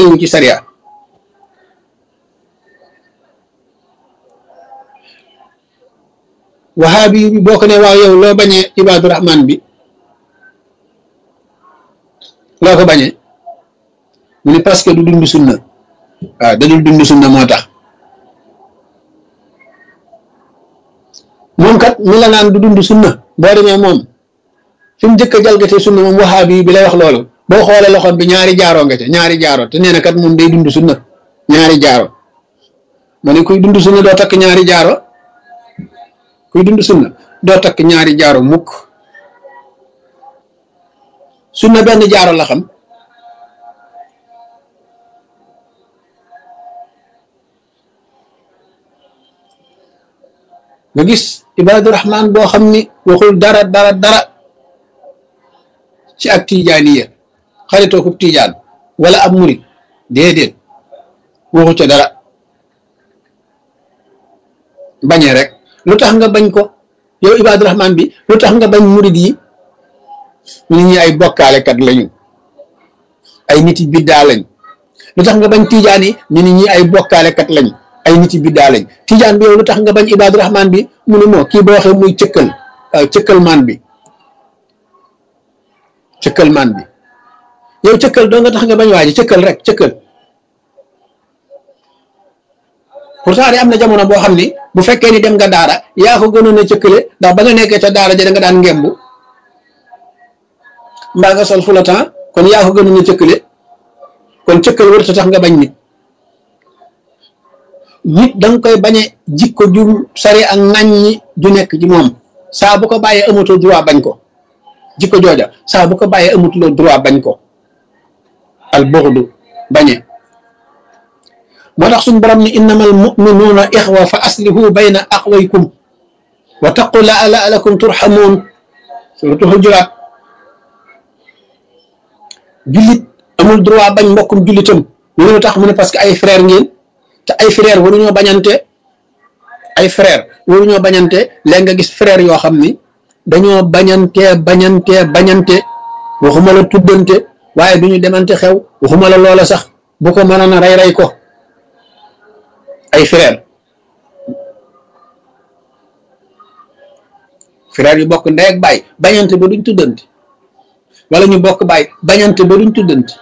teguwu ci sariya wahaabi bi boo ko ne waaw yow loo bañee ibaadu rahman bi loo ko bañee mu ne parce que du dund sunna waaw da dul dund sunna moo tax moom kat mi la naan du dund sunna boo demee moom fi mu njëkk a jalgatee sunna moom wahaabi bi lay wax loolu boo xoolee loxoom bi ñaari jaaroo nga ca ñaari jaaro te nee na kat moom day dund sunna ñaari jaaro ma ne kuy dund sunna doo takk ñaari jaaro kuy dund sunna doo takk ñaari jaaro mukk sunna benn jaaro la xam nga gis ibaadu rahman boo xam ni waxul dara dara dara ci ak tijaaniya xaritoo kub tijaan wala ab murit déedéet waxu ca dara bañee rek lu tax nga bañ ko yow ibaadu rahman bi lu tax nga bañ murit yi nit ñi ay bokkaalekat lañu ay nit yi biddaa lañ lu tax nga bañ tijaan yi ñu nit ñi ay bokkaalekat lañ ay nit yi biddaa lañ tijaan bi yow lu tax nga bañ ibaadu rahman bi mu ne moo kii boo waxee muy cëkkal waaw cëkkal maan bi cëkkal maan bi yow cëkkal doo nga tax nga bañ waaji cëkkal rek cëkkal pourtant de am na jamono boo xam ni bu fekkee ni dem nga daara yaa ko gënoon a cëkkale ndax ba nga nekkee ca daara ja da nga daan ngembu mbaa nga sol fulatan kon yaa ko gënoon a cëkkale kon cëkkal warut a tax nga bañ nit nit da nga koy bañe jikko ju sari ak ŋàññi ju nekk ci moom saa bu ko bàyyee amatul droit bañ ko jikko jooja saa bu ko bàyyee amatuloo droit bañ ko al bughdu bañe moo tax suñ borom ni innamal muminuuna ixwa fa aslihu bayna aqwaykum wa taqu la laalakum turhamuun suratu Hujuraat jullit amul droit bañ mbokkum jullitam ñu ne tax mu ne parce que ay frère ngeen te ay frère waruñoo bañante ay frère waruñoo bañante léegi nga gis frère yoo xam ni dañoo bañante bañante bañante waxuma la tuddante waaye du ñu demante xew waxuma la loola sax bu ko mënoon a rey rey ko ay frère frère yu bokk ndey ak baay bañante ba duñ tuddante wala ñu bokk baay bañante ba duñ tuddante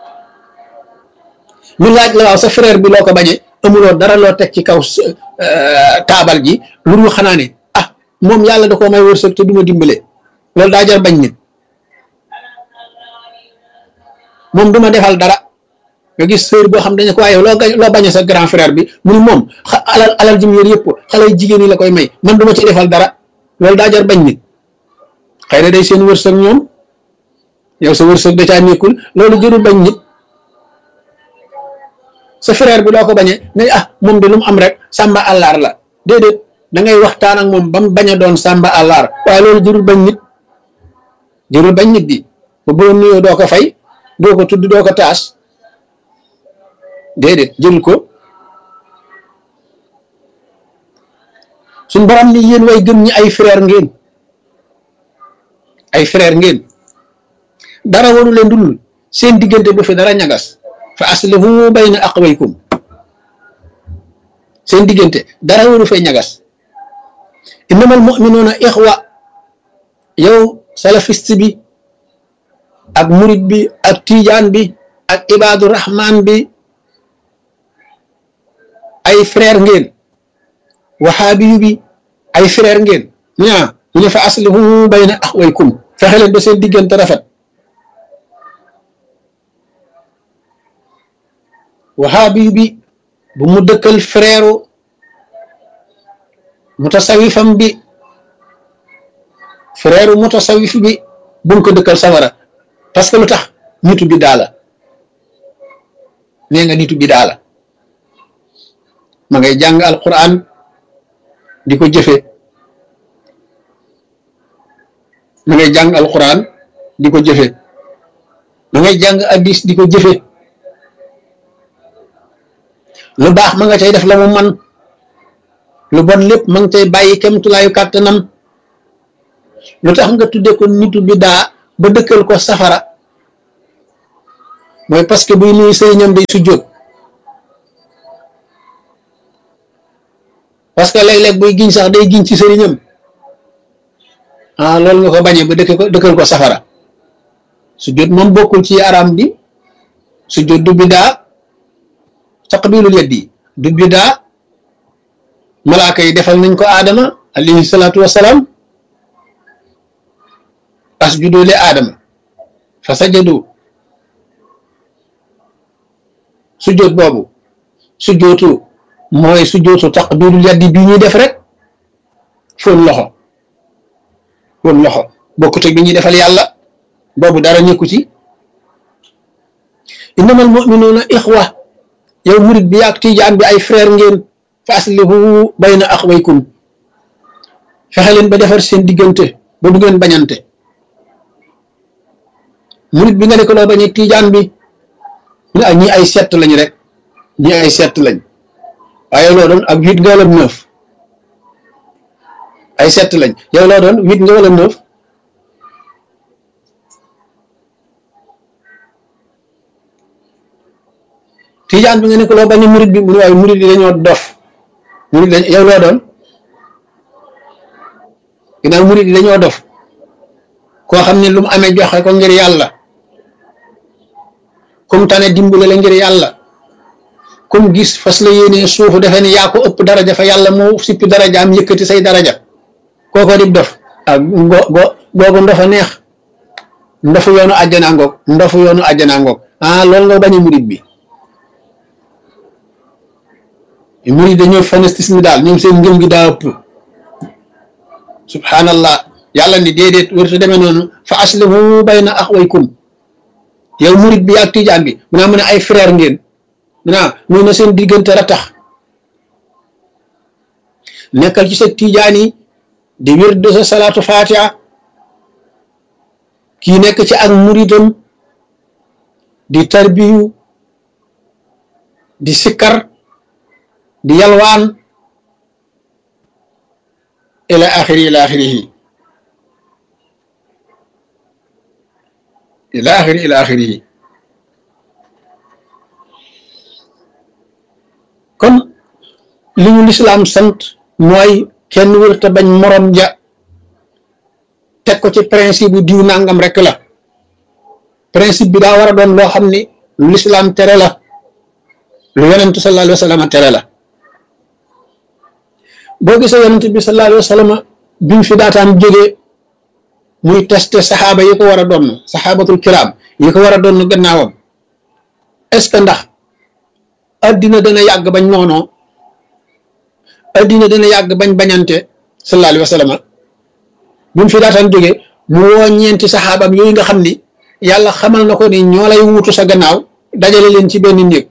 ñu laaj la waaw sa frère bi loo ko bañee amuloo dara loo teg ci kaw taabal ji lu ñu xanaa ne ah moom yàlla da koo may wërsëg te duma dimbale loolu daa jar bañ nit moom duma defal dara nga gis sœur boo xam dañu ko waaye loo loo bañee sa grand frère bi mu ni moom alal alal ji mu yor yëpp xale jigéen yi la koy may man duma ci defal dara loolu daa jar bañ nit xëy na day seen wërsëg ñoom yow sa wërsëg da caa nekkul loolu jërul bañ nit sa frère bi doo ko bañee ne ah moom de lu mu am rek sàmba àllaar la déedéet da ngay waxtaan ak moom ba mu bañ a doon sàmba àllaar waaye loolu jërul bañ nit jërul bañ nit bi ba boo nuyoo doo ko fay doo ko tudd doo ko taas déedéet jël ko suñ borom ni yéen way gëm ñi ay frère ngeen ay frère ngeen dara waru leen dul seen diggante bu fi dara ñagas fa aslihu bayna aqwaykum seen diggante dara waru fay ñagas innamal mu'minuuna ixwa yow salafiste bi ak murid bi ak tijaan bi ak ibaadu rahman bi ay frère ngeen waxaabiyu bi ay frère ngeen ñaa ñu ne fa aslihu bayna aqwaykum fexe leen ba seen diggante rafet waxaabiyu bi bu mu dëkkal frère mutasawifam bi frère mutasawif bi bu mu ko dëkkal sawara parce que lu tax nitu bi daala nee nga nitu bi daala ma ngay jàng alquran di ko jëfe ma ngay jàng alquran di ko jëfe ma ngay jàng addis di ko jëfe lu baax ma nga cay def la mu man lu bon lépp ma nga cay bàyyi kemtulaayu kàttanam lu tax nga tudde ko nitu bi daa ba dëkkal ko safara mooy parce que buy nuyu sëriñam day sujjóot parce que léeg-léeg buy giñ sax day giñ ci sëriñam ah loolu nga ko bañee ba dëkk ko dëkkal ko safara sujjóot moom bokkul ci aram bi sujjóot du bidaa taqbilul yaddi du bidaa malaaka yi defal nañ ko aadama alayhi salaatu wassalaam asjudu li aadama fa sajadu sujjóot boobu sujjóotu mooy sujjóotu taqbilul yaddi bi ñuy def rek fóon loxo fóon loxo bokkut ak bi ñuy defal yàlla boobu dara ñëkku ci innamal mu'minuuna ixwa yow murit bi ak tiijaan bi ay frère ngeen fa aslihu bayna axwaykum fexe leen ba defar seen diggante ba du ngeen bañante murit bi nga ne ko loo bañ ak tiijaan bi ñu ne ñii ay sett lañ rek ñii ay sett lañ waaye loo doon ak huit nga wala neuf ay sett lañ yow loo doon huit nga wala neuf tijaan bi nga ne ko loo bañ a murit bi mu ne waaye murit yi dañoo dof murit dañ yow loo doon ginnaaw murit yi dañoo dof koo xam ne lu mu amee joxe ko ngir yàlla comme tane dimbale la ngir yàlla comme gis fas la yéene suufu defe ne yaa ko ëpp daraja fa yàlla moo sippi daraja am yëkkati say daraja kooko di dof ak go go googu ndofa neex ndofu yoonu àjjana ngoog ndofu yoonu àjjana ngoog ah loolu nga bañ a murit bi murid dañoo fanatisme daal ñoom seen ngëm gi daa ëpp subhanallah yàlla ni déedéet warta demee noonu fa aslihu bayna axwaykum yow murid bi ak tijaan bi mu naa mu ne ay frère ngeen mu naa muy na seen diggante ratax nekkal ci sa tijaan yi di wird sa salaatu fatiha kii nekk ci ak muridam di tarbiyu di sikkar di yalwaan ila axiri ila axirihi ila axiri ila axirihi kon li ñu lislaam sant mooy kenn wërta bañ morom ja teg ko ci principe bu diw nangam rek la principe bi daa war a doon loo xam ni lu lislaam tere la lu yonentu sallallahu alayhi wa sallam tere la boo gisee yonent bi sallallahu alayhi wa sallam bi mu fi daataan jógee muy testé saxaaba yi ko war a doon saxaabatul kiraam yi ko war a doon gannaawam est-ce que ndax addina dana yàgg bañ noonoo addina dana yàgg bañ bañante sallallahu alayhi wa sallam bi mu fi daataan jógee mu woo ñeenti saxaabam yooyu nga xam ni yàlla xamal na ko ni ñoo lay wuutu sa gannaaw dajale leen ci benn néeg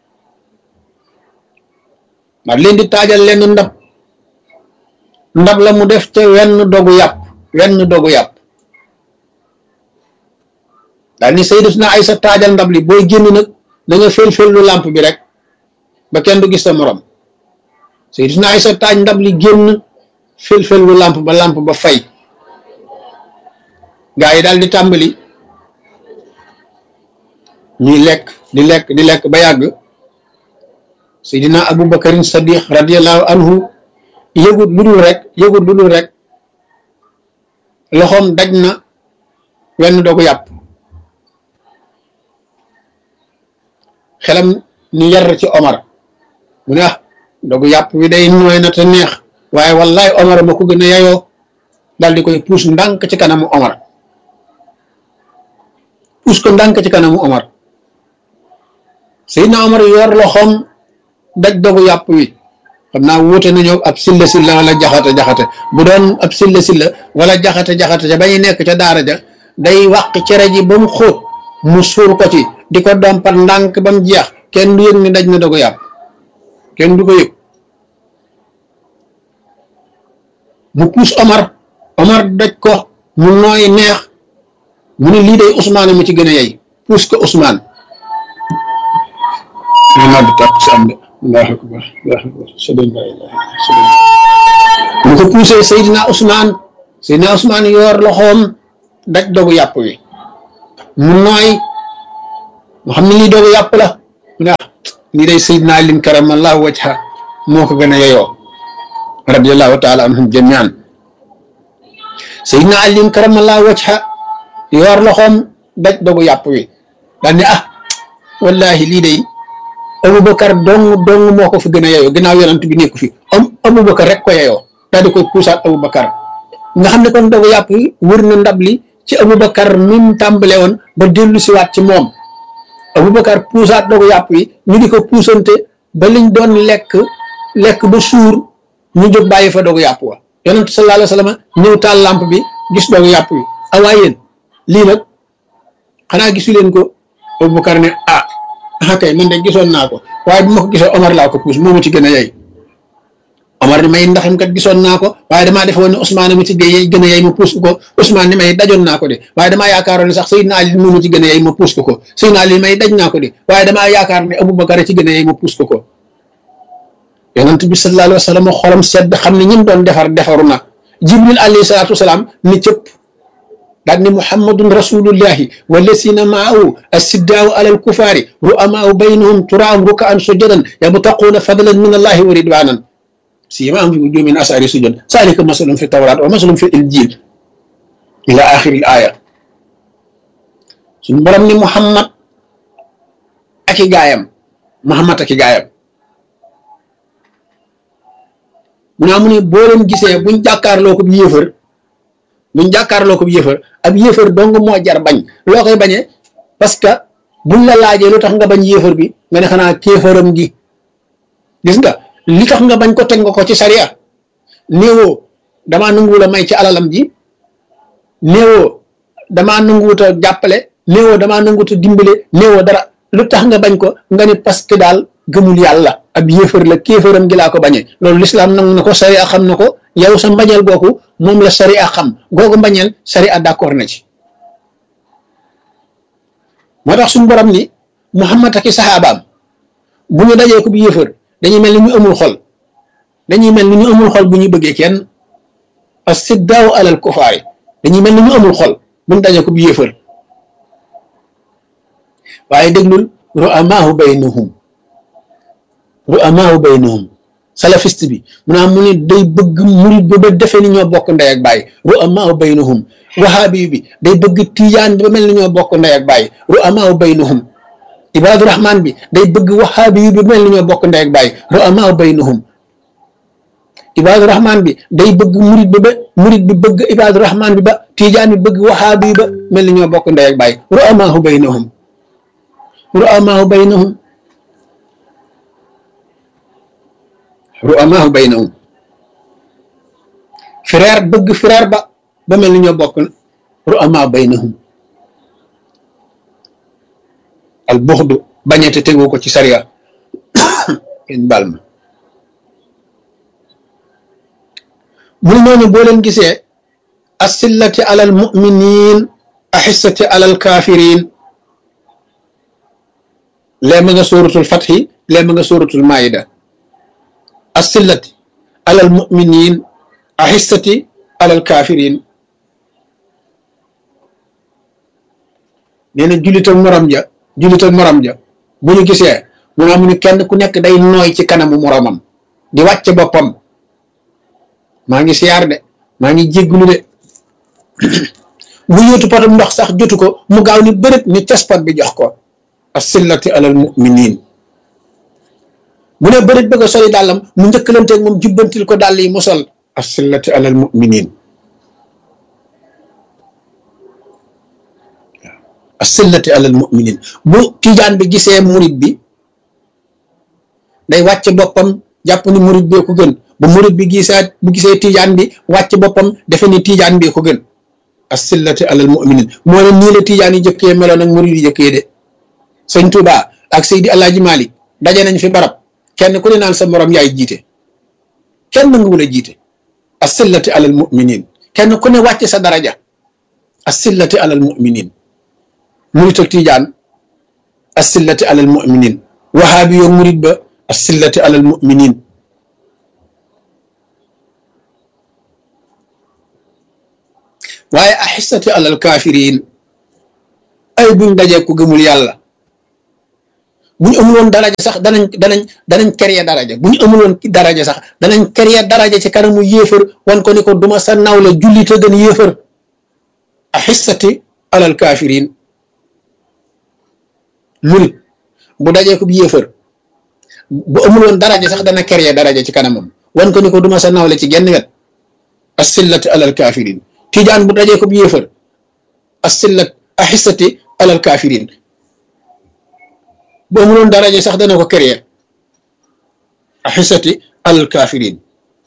ma leen di taajal leen ndab ndab la mu def te wenn dogu yàpp wenn dogu yàpp daal ni Sayyidatuna Aysa taajal ndab li booy génn nag da nga fel-fel lu làmp bi rek ba kenn du gis sa morom Sayyidatuna Aysa taaj ndab li génn fel-fel lu làmp ba làmp ba fay gaa yi daal di tàmbali ñuy lekk di lekk di lekk ba yàgg Seydina Abu Bakarin Sadiq radiyallahu anhu yëgut lu dul rek yëgut lu dul rek loxoom daj na wenn dogu yàpp xelam ni yar ci Omar mu ne ah dogu yàpp wi day nooy na te neex waaye wallahi Omar ma ko gën a yayoo daal di koy puus ndànk ci kanamu Omar puus ko ndànk ci kanamu Omar Seydina Omar yor loxoom daj dogu yàpp wi xam naa wuute nañoo ab silla silla wala jaxate jaxate bu doon ab silla silla wala jaxate jaxate ca ba ñu nekk ca daara ja day wàq cere ji ba mu xóot mu suur ko ci di ko dompat ndànk ba mu jeex kenn du yëg ni daj na dogu yàpp kenn du ko yëg mu puus Omar Omar daj ko mu nooy neex mu ne lii day Ousmane mu ci gën a yey puus ko Ousmane allahu akbar allahu akbar sëdën la ilaha sëdën mu ko poussé Seydina Ousmane Seydina Ousmane yor loxoom daj dogu yàpp wi mu nooy mu xam ne lii doogu yàpp la mu ne ah lii day Seydina Alin karamallahu wajha moo ko gën a yeyoo radiallahu taala anhum jamian Seydina Alin karamallahu wajha yor loxoom daj doogu yàpp wi daal ne ah wallahi lii day Aboubacar dong dong moo ko fi gën a yeyoo ginnaaw yonent bi nekku fi am Aboubacar rek ko yeyoo daal di koy puusaat Aboubacar nga xam ne kon doogu yàpp wi wër na ndab li ci Aboubacar mi mu tàmbale woon ba dellu siwaat ci moom Aboubacar puusaat doogu yàpp wi ñu di ko puusante ba liñ doon lekk lekk ba suur ñu jóg bàyyi fa doogu yàpp wa yonent sallallahu alayhi wa sallam ñëw taal lamp bi gis doogu yàpp wi awaa yéen lii nag xanaa gisu leen ko Aboubacar ne ah ah kay man de gisoon naa ko waaye bu ma ko gisee Omar laa ko puus moo ma ci gën a yey Omar ni may ndaxam kat gisoon naa ko waaye damaa defoon ne Ousmane mi ci gën a yey ma puus ko Ousmane ni may dajoon naa ko de waaye damaa yaakaaroon ne sax Seydina Ali moo ma ci gën a yey ma puus ko ko Seydina Ali may daj naa ko de waaye damaa yaakaar ne Aboubacar ci gën a yey ma puus ko ko yonent bi sallallahu alayhi wa sallam xolam sedd xam ne ñim doon defar defaru na Jibril alayhi salaatu wasalaam ni cëpp daal ni muhammadun rasulullahi wallasina maahu assiddaaw alal kufaari ru'amaau baynahum turaahum rukaan sujadan yabtaquuna fadlan min allahi wa ridwanan siimaahum fi wujuuhihim min asaari sujud zaalika masalum fi tawraat wa masalum fi injiil ila axiri aaya suñu borom ni muhammad ak i gaayam muhammad ak i gaayam mu naa mu ne boo leen gisee buñ jàkkaarloo ko bi yéefar buñ jàkkaarloo ko bi yéefar ab yéefar dong moo jar bañ loo koy bañee parce que buñ la laajee lu tax nga bañ yéefar bi nga ne xanaa kéefaram gi gis nga li tax nga bañ ko teg nga ko ci sariya néewoo damaa nanguwul a may ci alalam ji néewoo damaa nanguwut a jàppale néewoo damaa nanguwut a dimbale néewoo dara lu tax nga bañ ko nga ni parce que daal gëmul yàlla ab yéefar la kéefaram gi laa ko bañee loolu lislaam nangu na ko sariya xam na ko yow sa mbañeel googu moom la sariya xam googu mbañeel sariya d'accord na ci moo tax suñu borom ni Muhammad ak i saxaabaam bu ñu dajee ko bu yéefar dañuy mel ni ñu amul xol dañuy mel ni ñu amul xol bu ñu bëggee kenn as-siddaaw alal kufaari dañuy mel ni ñu amul xol bu ñu dajee ko bu yéefar waaye déglul ru'amaahu baynahum ru'amaahu baynahum salafiste bi mu naa mu ne day bëgg murid bi ba defee ni ñoo bokk ndey ak baay ru'amaahu baynahum wahaabi bi day bëgg tijaan bi ba mel ni ñoo bokk ndey ak baay ru'amaahu baynahum ibaadu rahmaan bi day bëgg wahaabi bi ba mel ni ñoo bokk ndey ak baay ru'amaahu baynahum ibaadu rahmaan bi day bëgg murid bi ba murid bi bëgg ibaadu rahmaan bi ba tijaan bi bëgg wahaabi ba mel ni ñoo bokk ndey ak baay ru'amaahu baynahum ru'amaahu baynahum ru'amaahu baynahum frère bëgg frère ba ba mel ni ñoo bokk ru'amaahu baynahum al buxdu bañete tegu ko ci sariya kenn baal ma mu ne ñooñu boo leen gisee asillati alal muminin axissati alal kafirin lee ma nga sóoratul fatxi lee ma nga sóoratul maayida asillati alal muminin axissati alal kafirin nee na jullit ak morom ja jullit ak morom ja bu ñu gisee mu ne amu ni kenn ku nekk day nooy ci kanamu moromam di wàcce boppam maa ngi siyaar de maa ngi jégglu de bu yóotu potam ndox sax jotu ko mu gaaw ni bërët ni caspat bi jox ko asillati alal muminin bu ne bërit bëgg a soli dàllam mu njëkkalanteeg moom jubbantil ko dàll yi mu sol asillati alal muminin asillati alal muminin bu tijaan bi gisee murit bi day wàcc boppam jàpp ni murit bee ko gën bu murit bi gisaat bu gisee tijaan bi wàcc boppam defe ni tijaan bee ko gën asillati alal muminin moo ne nii la tijaan yi jëkkee meloon ak murit yi jëkkee de sëñ Tuuba ak Seydi Alaaji Malik daje nañ fi barab kenn ku ne naan sa morom yaay jiite kenn nanguwul a jiite asillati alal muminin kenn ku ne wàcc sa daraja asillati alal muminin murit ak tijaan asillati alal muminin wahaabi yoo murit ba asillati alal muminin waaye axissati alal kafirin ay buñ dajee ku gëmul yàlla bu ñu amuloon daraja sax danañ danañ danañ créer daraja bu ñu amuloon daraja sax danañ créer daraja ci kanamu yéefar wan ko ni ko duma sa nawle jullit a gën yéefar a xissati alal kaafiriin murit bu dajee ko bi yéefar bu amuloon daraja sax dana créer daraja ci kanamam wan ko ni ko duma sa nawle ci genn wet asillati alal kaafiriin tijaan bu dajee ko bi yéefar asillat a xissati alal kaafiriin bu amuloon daraja sax dana ko créer a xissati alal kaafiriin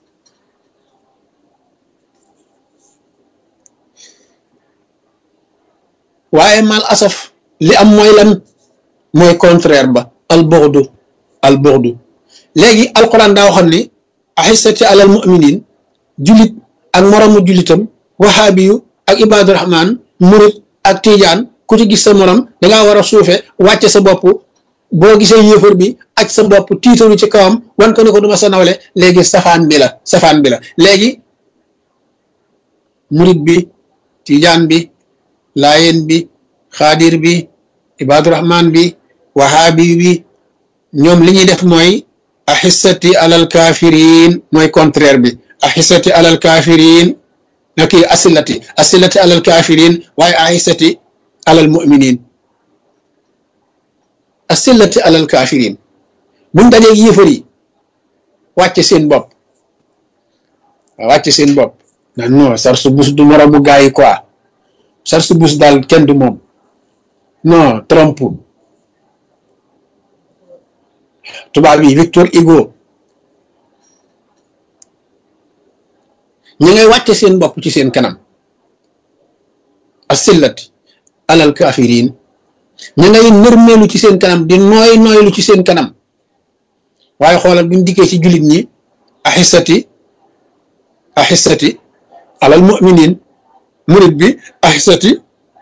waaye mal asaf li am mooy lan mooy contraire ba al bughdu al bughdu léegi alquran daa waxoon ni ahissati alal muminin julit ak moromu julitam wahaabiyu ak ibaadu rahman murit ak tiijaan ku ci gis sa morom dangaa war a suufe wàcce sa bopp boo gisee yéefar bi aj sa bopp tiitaru ci kawam wan ko ni ko duma sa nawle léegi safaan bi la safaan bi la léegi murit bi tiijaan bi laayeen bi xaadir bi ibaadurahman bi wahaabi bi ñoom li ñuy def mooy ahissati alal kaafiriin mooy contraire bi ahissati alal kaafiriin na kii asilati asilati alal kaafiriin waaye ahissati alal muminin asilati alal kaafiriin buñ dajee yéefar yi wàcce seen bopp wàcce seen bopp na non sar su bus du moromu gaa yi quoi sar su bus daal kenn du moom non Trump tubaab yi Victor Hugo ñi ngay wàcce seen bopp ci seen kanam asillati alal kaafiriin ñi ngay nërmeelu ci seen kanam di nooy nooylu ci seen kanam waaye xoolal buñ dikkee ci jullit ñi ahissati ahissati alal muminin murit bi ahissati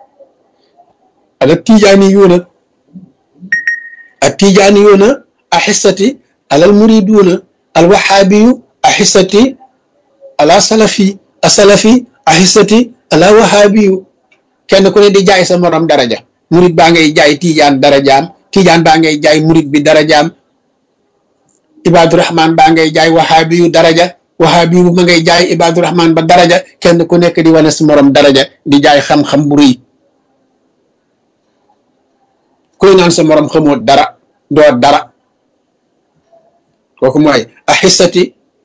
alal tijaani yuuna ak tijaani yuuna ahissati alal muriduuna al wahaabiyu ahissati ala salafi asalafi ahissati ala wahaabiyu kenn ku ne di jaay sa morom daraja murit baa ngay jaay tiijaan darajaam tiijaan baa ngay jaay murit bi darajaam ibadurahman baa ngay jaay wahaabiyu daraja wahaabiyu ma ngay jaay ibadurahman ba daraja kenn ku nekk di wane sa morom daraja di jaay xam-xam bu rëy kuy naan sa morom xamoo dara doo dara kooku mooy ahissati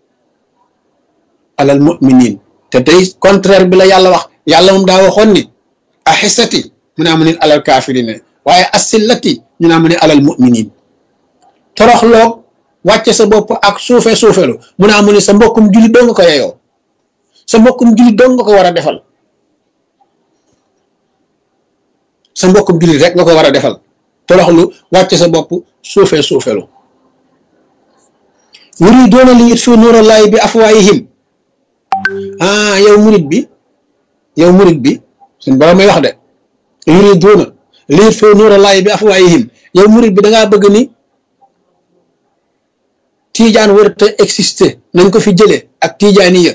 alal muminin te tey contraire bi la yàlla wax yàlla moom daa waxoon ni ahissati mu naa mu ne alal kaafirine waaye asillati ñu naa mu ne alal muminin toroxloog wàcce sa bopp ak suufe suufelu mu naa mu ne sa mbokkum julit doo nga ko yeyoo sa mbokkum julit doo nga ko war a defal sa mbokkum julit rek nga ko war a defal toroxlu wàcce sa bopp suufe suufelu yuriduuna li yutfiu nuurallaahi bi afwaayihim ah yow murit bi yow murit bi suñ borom may wax de yuriduuna li yutfiu nuurallaahi bi afwaayihim yow murit bi da ngaa bëgg ni tiijaan warut a exister nañ ko fi jëlee ak tiijaaniya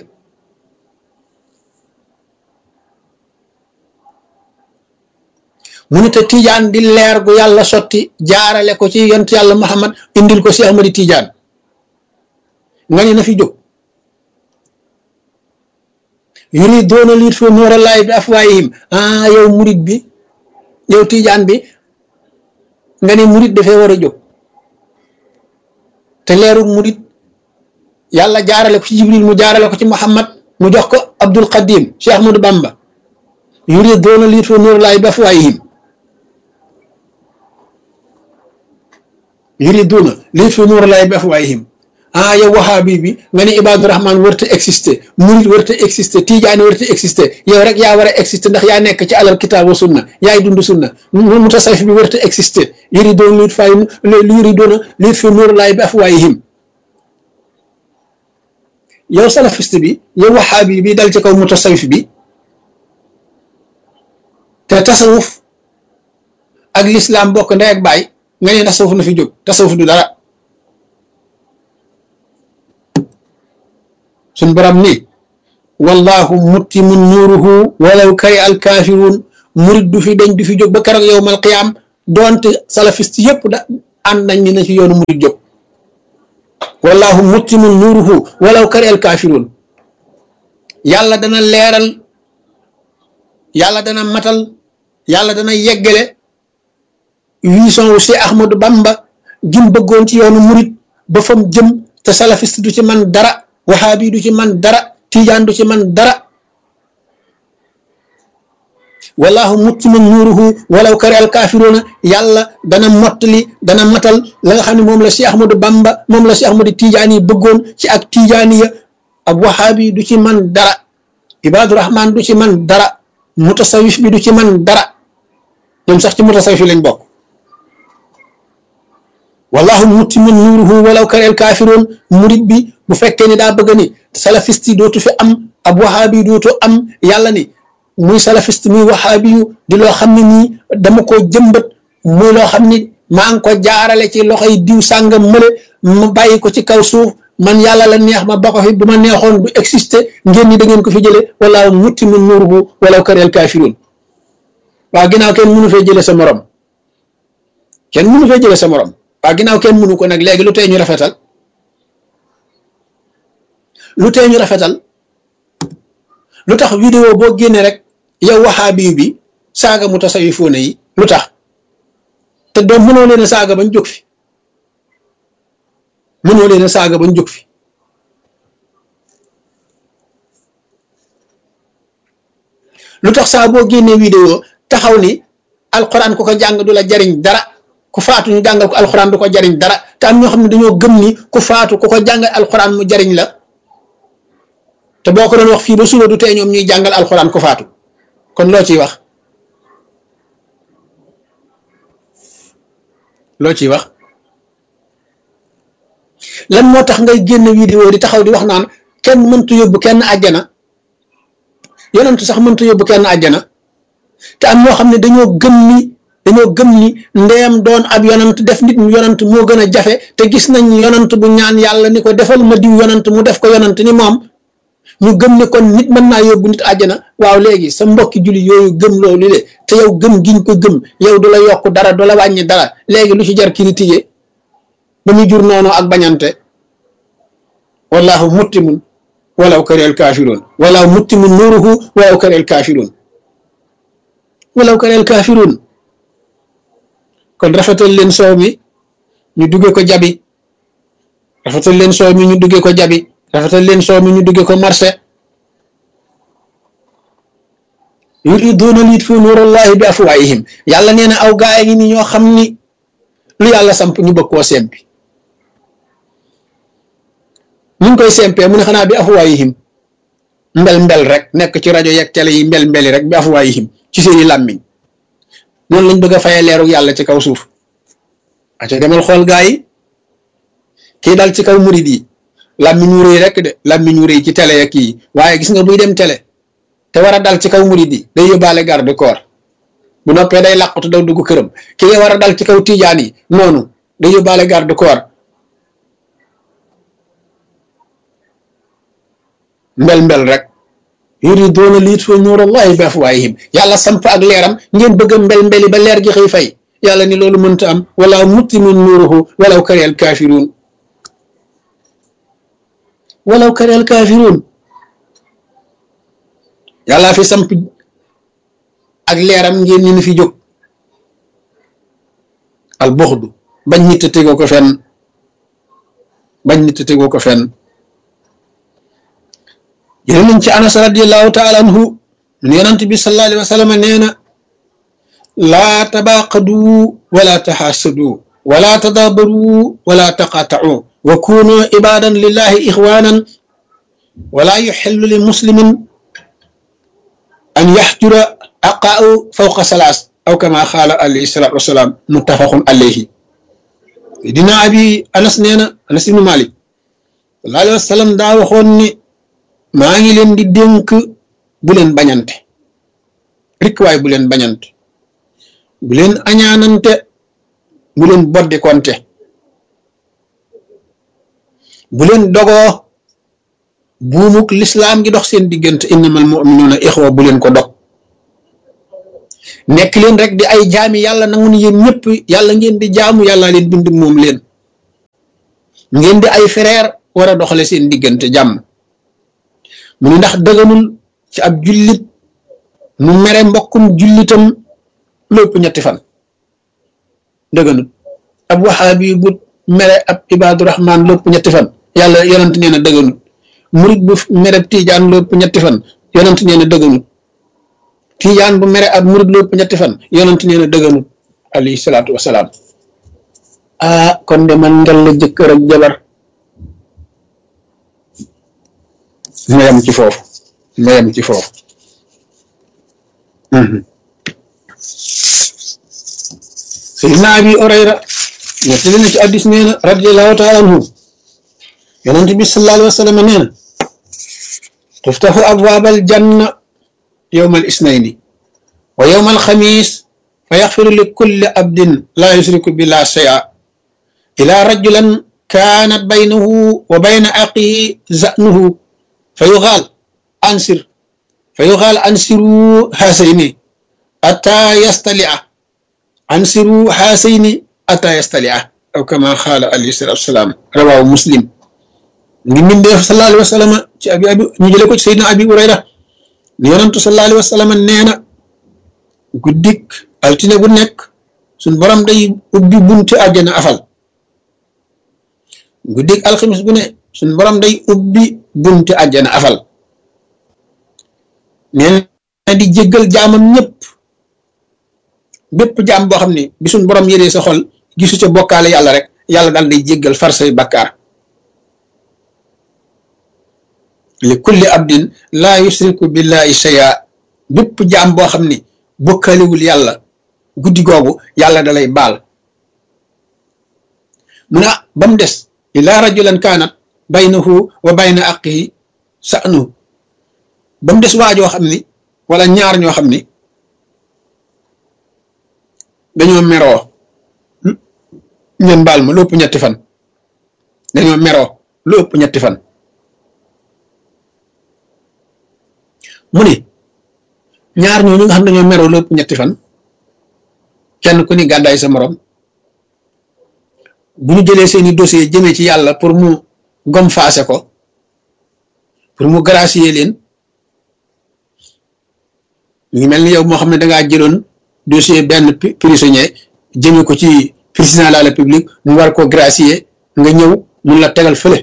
mu ne te tiijaan di leer gu yàlla sotti jaarale ko ci yont yàlla Muhammad indil ko si Ahmadi tiijaan nga ne na fi jóg yuriduuna li yutfiu nuurallaahi bi afwaayihim ah yow murit bi yow tiijaan bi nga ne murit dafee war a jóg te leeru murit yàlla jaarale ko ci jibril mu jaarale ko ci muhammad mu jox ko abdul qadim cheikh ahmadou bamba yuriduuna li yutfiu nuurallaahi bi afwaayihim yuriduuna li yutfiu nuurallaahi bi afwaayihim ah yow wahaabi bi nga ne ibaadu rahman warta exister murit warta exister tijaani warta exister yow rek yaa war a exister ndax yaa nekk ci alal kitaab wa sunna yaay dund sunna mutasawif bi warta exister yuriduuna li yutfiu yuriduuna li yutfiu nuurallaahi bi afwaayihim yow salafiste bi yow wahaabi bi dal ci kaw mutasawif bi te tasawuf ak lislaam bokk ndey ak baay nga ne tasawuf na fi jóg tasawuf du dara suñ borom ni wallahu muttimu nuuruhu walaw kari al kaafiruun murit du fi dañ du fi jóg ba keroog yowmal qiyaam doonte salafiste yëpp da ànd nañ ni na ci yoonu murid jóg wallahu muttimun nuuruhu walaw kari al kaafiruun yàlla dana leeral yàlla dana matal yàlla dana yeggale vision wu si Ahmadu Bamba gim bëggoon ci yoonu murid ba fam jëm te salafiste du ci man dara wahabi du ci man dara tijaan du ci man dara wallahu muttimun nuuruhu walaw kari al kaafiruuna yàlla dana mottali dana matal la nga xam ne moom la si Ahmadu Bamba moom la si Ahmadu Tijaan yi bëggoon ci ak tijaaniya ab wahabi du ci man dara ibaadu rahman du ci man dara mutasawif bi du ci man dara ñoom sax ci mutasawif lañ bokk wallahu muttimun nuuruhu walaw kari al kaafiruun murid bi bu fekkee ni daa bëgg ni salafiste yi dootu fi am ab wahabi dootu am yàlla ni muy salafiste muy waxaabi yu di loo xam ne nii dama ko jëmbat muy loo xam ni maa ngi ko jaarale ci loxoy diw sàngam mële ma bàyyi ko ci kaw suuf man yàlla la neex ma ba ko fi bu ma neexoon du exister ngeen ni da ngeen ko fi jële wala mutti mun nuuruhu walaw kareel kaafiruun waa ginnaaw kenn mënu fee jële sa morom kenn mënu fee jële sa morom waa ginnaaw kenn mënu ko nag léegi lu tee ñu rafetal lu tee ñu rafetal lu tax vidéo boo génnee rek yow waxaabi bi saaga mu tasawifoone yi lu tax te doom mënoo leen a saaga bañ jóg fi mënoo leen a saaga bañ jóg fi lu tax saa boo génnee vidéo taxaw ni alxuraan ku ko jàng du la jariñ dara ku faatu ñu jàngal ko alxuraan du ko jariñ dara te am ñoo xam ne dañoo gëm ni ku faatu ku ko jàngal alxuraan mu jariñ la te boo ko doon wax fii ba suba du tee ñoom ñuy jàngal alxuraan ku faatu kon loo ciy wax loo ciy wax lan moo tax ngay génn vidéo di taxaw di wax naan kenn mëntu yóbbu kenn àjjana yonentu sax mëntu yóbbu kenn àjjana te am ñoo xam ne dañoo gëm ni dañoo gëm ni ndeem doon ab yonant def nit mu yonant moo gën a jafe te gis nañ yonant bu ñaan yàlla ni ko defal ma diw yonant mu def ko yonant ni moom ñu gëm ne kon nit mën naa yóbbu nit àjjana waaw léegi sa mbokki julli yooyu gëm loolu le te yow gëm giñ ko gëm yow du la yokk dara du la wàññi dara léegi lu ci jar critiquer ba muy jur noonu ak bañante wallahu muttimun walaw kareel kaafiroon wallahu muttimun nuuruhu walaw kareel kaafiroon walaw kareel kaafiroon kon rafetal leen soow mi ñu dugge ko jabi rafetal leen soow mi ñu dugge ko jabi rafetal leen soow mi ñu dugge ko marché yuriduuna liyutfiu nuurallahi bi afwaahihim yàlla nee na aw gaay ngi ni ñoo xam ni lu yàlla samp ñu bëgg koo sempi ñu ngi koy sempee mu ne xanaa bi afwaahihim mbel mbel rek nekk ci rajo yeeg télé yi mbel mbeli rek bi afwaahihim ci seeni làmmiñ noonu lañ bëgg a fayee leeru yàlla ci kaw suuf aca demal xool gaa yi kii dal ci kaw murid yi làmmiñ wu rëy rek de làmmiñ wu rëy ci télé ak kii waaye gis nga buy dem télé te war a dal ci kaw murid yi day yóbbaale garde corps bu noppee day làqutu daw dugg këram ki nga war a dal ci kaw tijaan yi noonu day yóbbaale garde corps mbel mbel rek yuriduuna liyutfiu nuurallahi bi afwaahihim yàlla samp ak leeram ngeen bëgg a mbel mbeli ba leer gi xëy fay yàlla ni loolu mënta am wala muttimun nuuruhu walaw karihal kaafiruun walaw karihal kaafiruun yàlla fi samp ak leeram ngeen ñu ni fi jóg al buxdu bañ nit a tegoo ko fenn bañ nit a tegoo ko fenn jële nañ ci anas radiallahu taala anhu mun yonant bi sallallahu alayhi wa sallam nee na laa tabaaqadu wala taxaasadu wala tadaabaru wala taqaatau wa kunu ibadan lillahi ixwanan wala yuxillu li muslimin an yaxjura aqaau fawqa salaas aw kama xaala alayhi salaatu wasalaam muttafaqun alayhi dina abi anas nee na anas ibnu malik sallallahu alayhi wa sallam daa waxoon ni maa ngi leen di dénk bu leen bañante rikk waay bu leen bañante bu leen añaanante bu leen boddikonte bu leen dogoo buumuk lislaam gi dox seen diggante innamal muminuuna ixwa bu leen ko dog nekk leen rek di ay jaami yàlla nangu ni yéen ñëpp yàlla ngeen di jaamu yàlla leen bind moom leen ngeen di ay frère war a doxale seen diggante jàmm mu ni ndax dëgganul ci ab jullit mu mere mbokkum jullitam lépp ñetti fan dëgganul ab waxaabi bu mere ab ibaadu rahmaan lépp ñetti fan yàlla yonent nee na dëgganul murit bu mere tiijaan lépp ñetti fan yonent nee na dëgganul tiijaan bu mere ab murit lépp ñetti fan yonent nee na dëgganul alayhi salaatu wasalaam ah kon de man ngel la jëkkër ak jabar ma yem ci foofu ma yem ci foofu Seydina Abi Hurayra nettali na ci addis nee na radiallahu taala anhu yonent bi sallallahu alayhi wa sallam nee na tuftaxu abwaabal janna yowma al isnayni wa yowma al xamis fa yaxfiru li kulli abdin laa yusriku billah shay'a ila rajulan kaanat baynahu wa bayna aqihi zanuhu fa yuxaal ansir fa yuxaal ansiru haasayni ataa yastalia ansiru haasayni ataa yastalia aw kama xaala alayhi salatu wasalaam rawaahu muslim ngi mbindeef sallallahu alayhi wa sallam ci abi abi ñu jële ko ci sayyidina abi urayra ni yonantu sallallahu alayhi wa sallam nee na guddik altine bu nekk suñ borom day ubbi bunti àjjana afal guddik alxamis bu ne suñ borom day ubbi bunti àjjana afal nee na di jéggal jaamam ñëpp bépp jaam boo xam ne bi suñ borom yëree sa xol gisu ca bokkaale yàlla rek yàlla daal day jéggal far say bakkaar li kulli abdin laa yusriku billahi shay'a bépp jaam boo xam ne bokkaalewul yàlla guddi googu yàlla da lay baal mu ne ba mu des ila rajulan kaanat baynahu wa bayna aqihi sa'nu ba mu des waajoo xam ni wala ñaar ñoo xam ni dañoo meroo ngeen baal ma lu ëpp ñetti fan dañoo meroo lu ëpp ñetti fan mu ni ñaar ñooñu nga xam dañoo meroo lu ëpp ñetti fan kenn ku ni gàddaay sa morom bu ñu jëlee seeni dossier jëmee ci yàlla pour mu gom faase ko pour mu gracier leen ñu ngi mel ni yow moo xam ne dangaa jëloon dossier benn prisonnier jëmee ko ci président de la république mu war ko gracier nga ñëw mun la tegal fële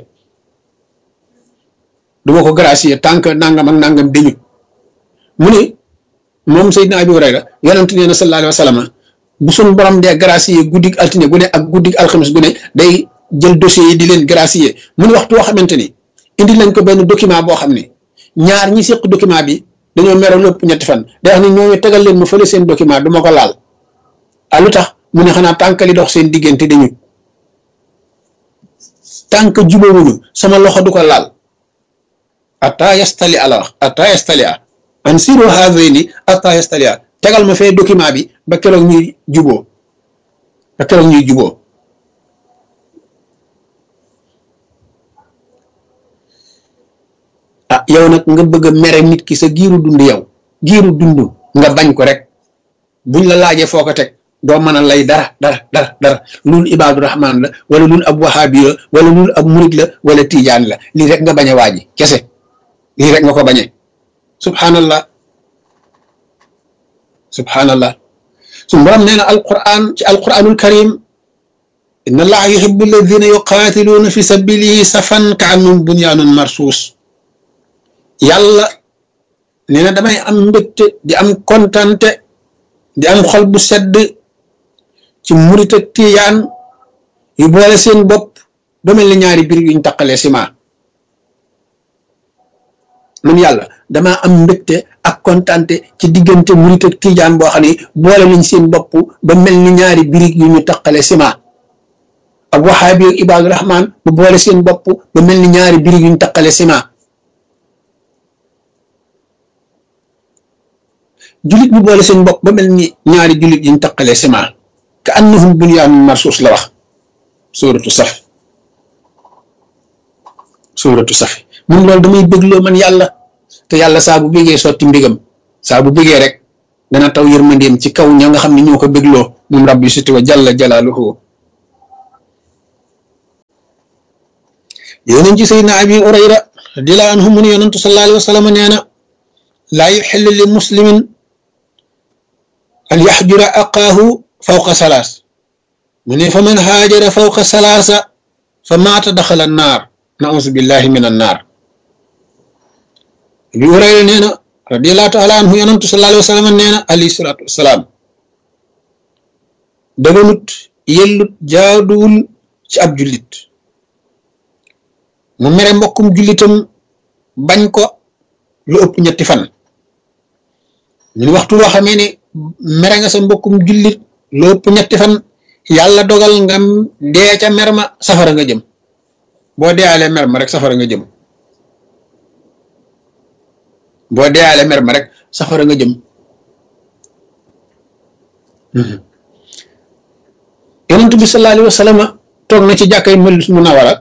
du ma ko gracier tant que nangam ak nangam dañu mu ni moom Seydina Abi Hurayra yonent nee na sallallahu alayhi wa sallam bu suñ borom dee gracier guddig altine gu ne ak guddig alxamis gu ne day jël dossier yi di leen gracier mu ni waxtu woo xamante ni indi lañ ko benn document boo xam ne ñaar ñi seq document bi dañoo meroo lépp ñetti fan day wax ni ñooñu tegal leen mu fële seen document du ma ko laal ah lu tax mu ne xanaa tànk li dox seen diggante dañu tànk jubóowuñu sama loxo du ko laal ata yastali ala wax ata yastali a an siro hazeni ata yastali a tegal ma fee document bi ba keroog ñuy juboo ba keroog ñuy juboo ah yow nag nga bëgg a mere nit ki sa giiru dund yow giiru dund nga bañ ko rek buñ la laajee foo ko teg doo mën a lay dara dara dara dara loolu ibaadu rahmaan la wala loolu ab wahaabi la wala loolu ab murid la wala tiijaan la lii rek nga bañ a waaji kese lii rek nga ko bañee subhanallah subhanallah su borom nee na alquran ci alquranul karim inna allaha yuhibbu alladina yuqatiluuna fi sabilihi safan ka annum bunyaanun marsuus yàlla nee na damay am mbégte di am kontante di am xol bu sedd ci murit ak tiyaan yu boole seen bopp ba mel ni ñaari biir yuñ taqalee ciment man yàlla damaa am mbégte ak kontante ci diggante murit ak tijaan boo xam ne boole nañ seen bopp ba mel ni ñaari birig yu ñu taqale ciment ak waxaabi ak ibaadu rahmaan bu boole seen bopp ba mel ni ñaari birig yu ñu taqale ciment julit bu boole seen bopp ba mel ni ñaari julit yu ñu taqale ciment ka annahum bunyaanun marsuus la wax suuratu saf suuratu safi mun loolu damay bégloo man yàlla te yàlla saa bu bégee sotti mbégam saa bu bégee rek dana taw yërmandeem ci kaw ña nga xam ne ñoo ko bégloo moom rabbi siti wa jalla jalaaluhu yéenañ ci sayyidina abi urayra radiyallahu anhu mu ne yonantu sallallahu alayhi wa sallam nee na laa yuxillu li muslimin an yaxjura aqaahu fawqa salaas mu ne fa man haajara fawqa salaasa fa maata daxala naar nausu billahi min an naar abi urayra nee na radiyallahu taala anhu yonantu sallallahu alayhi wa sallam nee na alayhi salaatu wasalaam daganut yellut jaaduwul ci ab jullit mu mere mbokkum jullitam bañ ko lu ëpp ñetti fan ñun waxtu woo xamee ne mere nga sa mbokkum jullit lu ëpp ñetti fan yàlla dogal nga dee ca mer ma safara nga jëm boo deealee mer ma rek safara nga jëm boo deealee mer ma rek safara nga jëm yonent bi sallallahu alayhi wa sallam toog na ci jàkkay Madina Munawara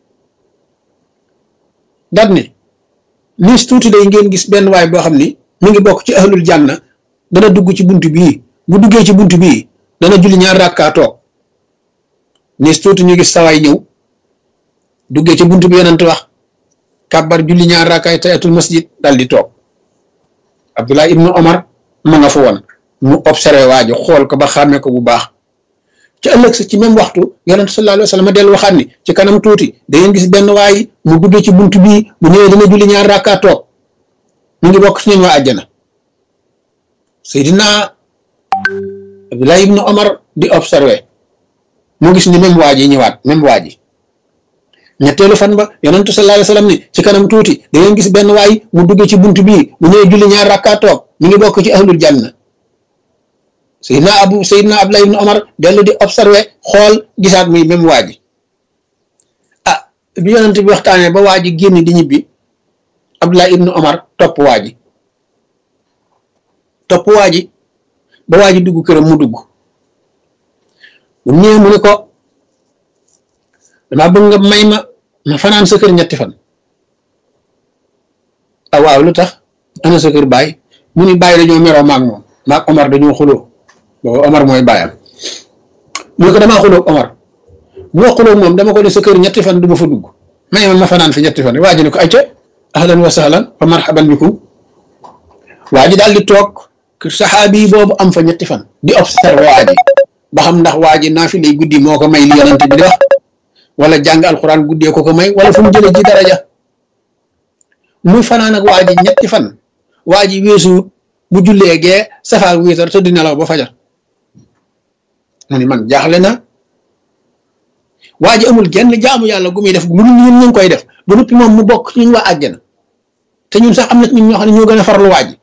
daat ne niis tuuti day ngeen gis benn waay boo xam ni mi ngi bokk ci ahlul janna dana dugg ci bunt bii bu duggee ci bunt bii dana julli ñaar rakkaa toog niis tuuti ñu gis sawaay ñëw duggee ci bunt bi yonent wax kàbbar julli ñaar rakkaay tayatul masjid dal di toog Abdullah ibnu Omar ma nga fa woon mu observé waajo xool ko ba xàmmee ko bu baax ci ëllëg sa ci même waxtu yonent sallallahu alayhi wa sallam dellu waxaat ni ci kanam tuuti da ngeen gis benn waay mu duggee ci bunt bii bu ñëwee dina julli ñaar rakkaa toog mu ngi bokk ci ñoom waa àjjana Seydina Abdullah ibnu Omar di observé mu gis ni même waa ji ñëwaat même waa ji ñetteelu fan ba yonentu sallallahu alayhi wa sallam ni ci kanam tuuti da ngeen gis benn waay mu duggee ci bunt bii bu ñëwee julli ñaar rakkaa toog mu ngi bokk ci ahlul janna Seydina Abu Seydina Abdullah ibn Omar dellu di observé xool gisaat muy même waa ji ah bi yonent bi waxtaanee ba waa ji génn di ñibbi Abdullah ibn Omar topp waa ji topp waa ji ba waa ji dugg këram mu dugg bu ñëwee mu ne ko damaa bëgg nga may ma ma fanaan sa kër ñetti fan ah waaw lu tax ana sa kër baay mu ni bàyyi dañoo meroo maag moom maag Omar dañoo xuloo boobu Omar mooy bàyyam mu ne ko damaa xuloo Omar bu ma xuloo moom dama ko def sa kër ñetti fan du ma fa dugg may ma ma fanaan fi ñetti fan waa ji ne ko ayca ahlan wa sahlan fa marhaban bikum waa ji daal di toog saxaabi boobu am fa ñetti fan di observé waa ji ba xam ndax waa ji naa fi lay guddi moo ko may li yonante bi di wax wala jàng alxuraan guddee ko ko may wala fu mu jëlee ji daraja muy fanaan ak waa ji ñetti fan waa ji weesuwut bu jullee gee safaak wiitar te di nelaw ba fajar mu ni man jaaxle na waa ji amul genn jaamu yàlla gu muy def lu ñun ñu ngi koy def ba noppi moom mu bokk ci ñun waa àjjana te ñun sax am na ñun ñoo xam ne ñoo gën a farlu waa ji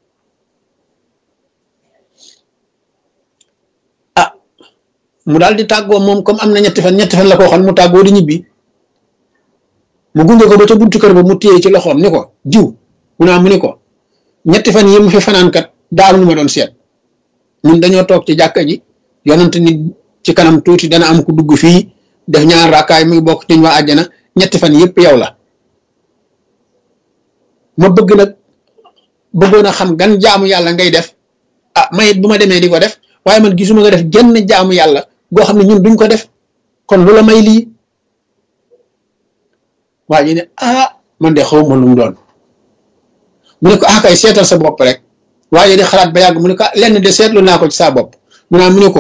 ah mu daal di tàggoo moom comme am na ñetti fan ñetti fan la ko waxoon mu tàggoo di ñibbi mu gunge ko ba ca buntu kër ba mu téye ci loxoom ni ko jiw mu naa mu ni ko ñetti fan yi mu fi fanaan kat daal lu ma doon seet ñun dañoo toog ci jàkka ji yonent ni ci kanam tuuti dana am ku dugg fii def ñaar raakaay muy bokk ci ñu waa àjjana ñetti fan yëpp yow la ma bëgg nag bëggoon a xam gan jaamu yàlla ngay def ah mayit bu ma demee di ko def waaye man gisuma nga def genn jaamu yàlla goo xam ne ñun duñ ko def kon lu la may lii waa ji ne ah man de xaw ma lu mu doon mu ne ko ah kay seetal sa bopp rek waaye di xalaat ba yàgg mu ne ko lenn de seetlu naa ko ci saa bopp mu naa mu ne ko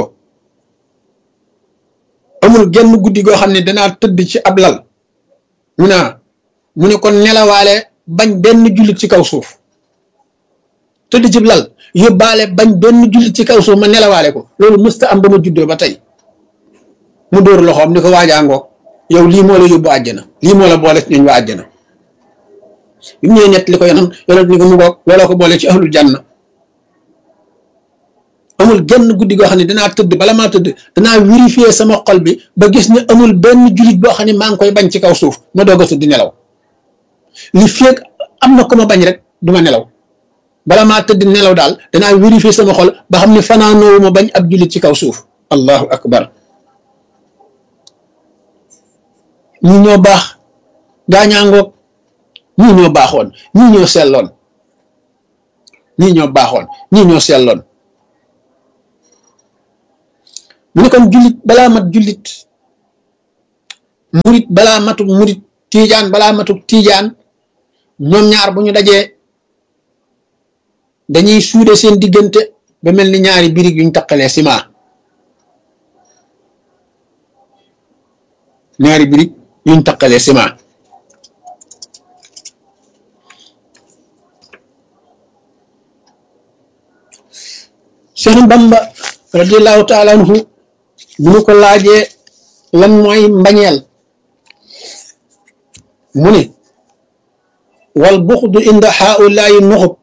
amul genn guddi goo xam ne danaa tëdd ci ab lal mu naa mu ne ko nelawaale bañ benn jullit ci kaw suuf tëdd ci lal yóbbaale bañ benn jullit ci kaw suuf ma nelawaale ko loolu mësta am ba ma juddoo ba tey mu dóor loxoom ni ko waajaangoog yow lii moo la yóbbu àjjana lii moo la boole ci ñooñ waa àjjana bi mu ñëwee ñett li ko yonam yonam ni ko mu goog looloo ko boole ci ahlul janna amul genn guddi goo xam ne danaa tëdd bala maa tëdd danaa vérifier sama xol bi ba gis ne amul benn jullit boo xam ne maa ngi koy bañ ci kaw suuf ma doog a tëdd nelaw li feeg am na ko ma bañ rek du ma nelaw bala maa tëdd nelaw daal danaa vérifier sama xol ba xam ne fanaanoowu ma bañ ab jullit ci kaw suuf allahu akbar ñii ñoo baax gaañaangoog ñii ñoo baaxoon ñii ñoo selloon ñii ñoo baaxoon ñii ñoo selloon mu ne kon jullit balaa mat jullit murit balaa matuk murit tiijaan balaa matuk tiijaan ñoom ñaar bu ñu dajee dañuy suude seen diggante ba mel ni ñaari birig yuñ taqalee ciment ñaari birig yuñ taqalee ciment Cheikh Bamba radiallahu taala anhu bu ñu ko laajee lan mooy mbañeel mu ni wal buxdu inda haulaayi nuxub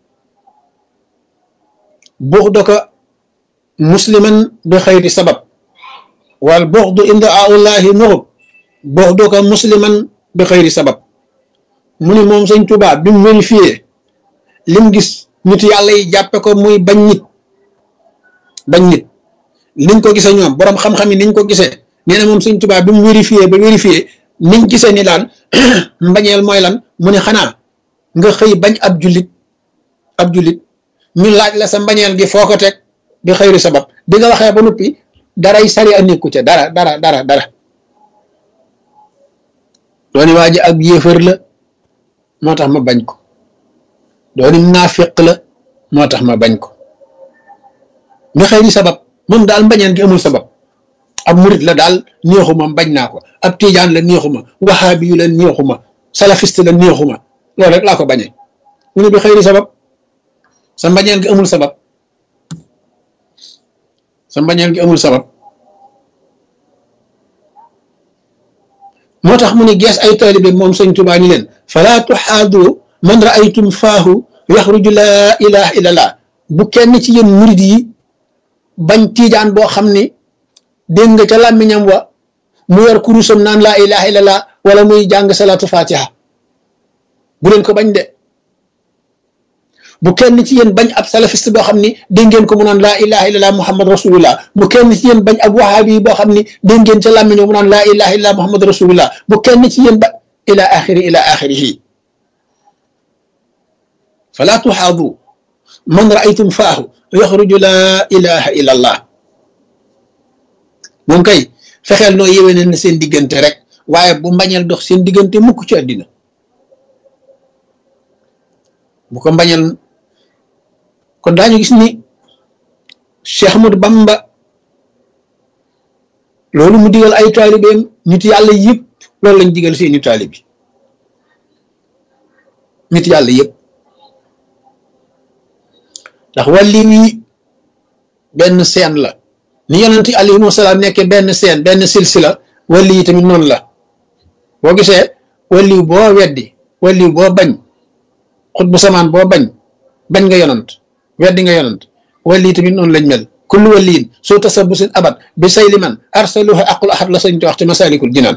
buxdaka musliman bi xayri sabab wal buxdu inda haulaayi nuxub buxdaka musliman bi xayri sabab mu ni moom sëñ Tuubaa bi mu vérifié lim gis nit yàlla yi jàppe ko muy bañ nit bañ nit niñ ko gisee ñoom boroom xam-xam yi niñ ko gisee nee na moom sëñ Tuubaa bi mu vérifié ba vérifié niñ gisee ni daan mbañeel mooy lan mu ne xanaa nga xëy bañ ab jullit ab jullit ñu laaj la sa mbañeel gi foo ko teg bi xëyri sabab bi nga waxee ba noppi daray sari a nekku ca dara dara dara dara dooni waa ji ab yéefar la moo tax ma bañ ko dooni naafiq la moo tax ma bañ ko bi xëyri sabab moom daal mbañeel gi amul sabab ab murit la daal neexuma bañ naa ko ab tiijaan la neexuma waxaabi yu la neexuma salafiste la neexuma loolu rek laa ko bañee mu ne bi xëyri sabab sa mbañeel gi amul sabab sa mbañeel gi amul sabab moo tax mu ne gees ay taalibe moom sëñ Tuubaa ni leen falaa tuxaadu man raaytum faahu yaxruju laa ilaha illallah bu kenn ci yéen murit yi bañ tiijaan boo xam ni dégg nga ca làmmiñam wa mu yor kurusam naan laa ilaha illallah wala muy jàng salaatu fatiha bu leen ko bañ de bu kenn ci yéen bañ ab salafiste boo xam ni dégg ngeen ko mu naan laa ilaha illallah muhammad rasulullah bu kenn ci yéen bañ ab wahabi boo xam ni dégg ngeen ca làmmiñam mu naan laa ilaha illallah muhammad rasulullah bu kenn ci yéen ba ila axiri ila axirihi fala tuxaadu man raaytum faahu yaxruju laa ilaha illallah moom kay fexeel noo yéwénal na seen diggante rek waaye bu mbañeel dox seen diggante mukk ci àddina bu ko mbañeel kon daañu gis ni Cheikh Ahmadou Bamba loolu mu digal ay taalibeem nit yàlla yëpp loolu lañ digal seeni taalibi nit yàlla yëpp ndax wàlli wi benn seen la ni yonent alayhimu salaam nekkee benn seen benn silsila wàlli yi tamit noonu la boo gisee wàlli boo weddi wàlli boo bañ xut bu samaan boo bañ bañ nga yonant weddi nga yonant wàlli yi tamit noonu lañ mel kullu wàlliin soo tasabusin abat bi sayli man arsaluhu aqul ahad la sañ te wax ci masalikul jinaan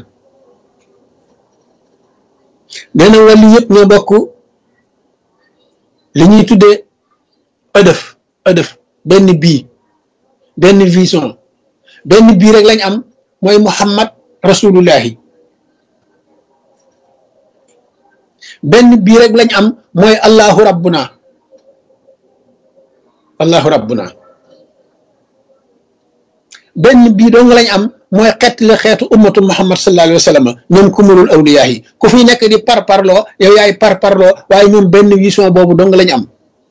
nee na wàlli yëpp ñoo bokk li ñuy tuddee ëdëf ëdëf benn bii benn vision benn bii rek lañ am mooy muhammad rasulullahi benn bii rek lañ am mooy allahu rabbuna allahu rabbuna benn bii dong lañ am mooy xeet la xeetu ummatu muhammad sallallahu alayhi wa sallam ñoom kumulul awliyaa yi ku fi nekk di par parloo yow yaay par parloo waaye ñoom benn vision boobu dong lañ am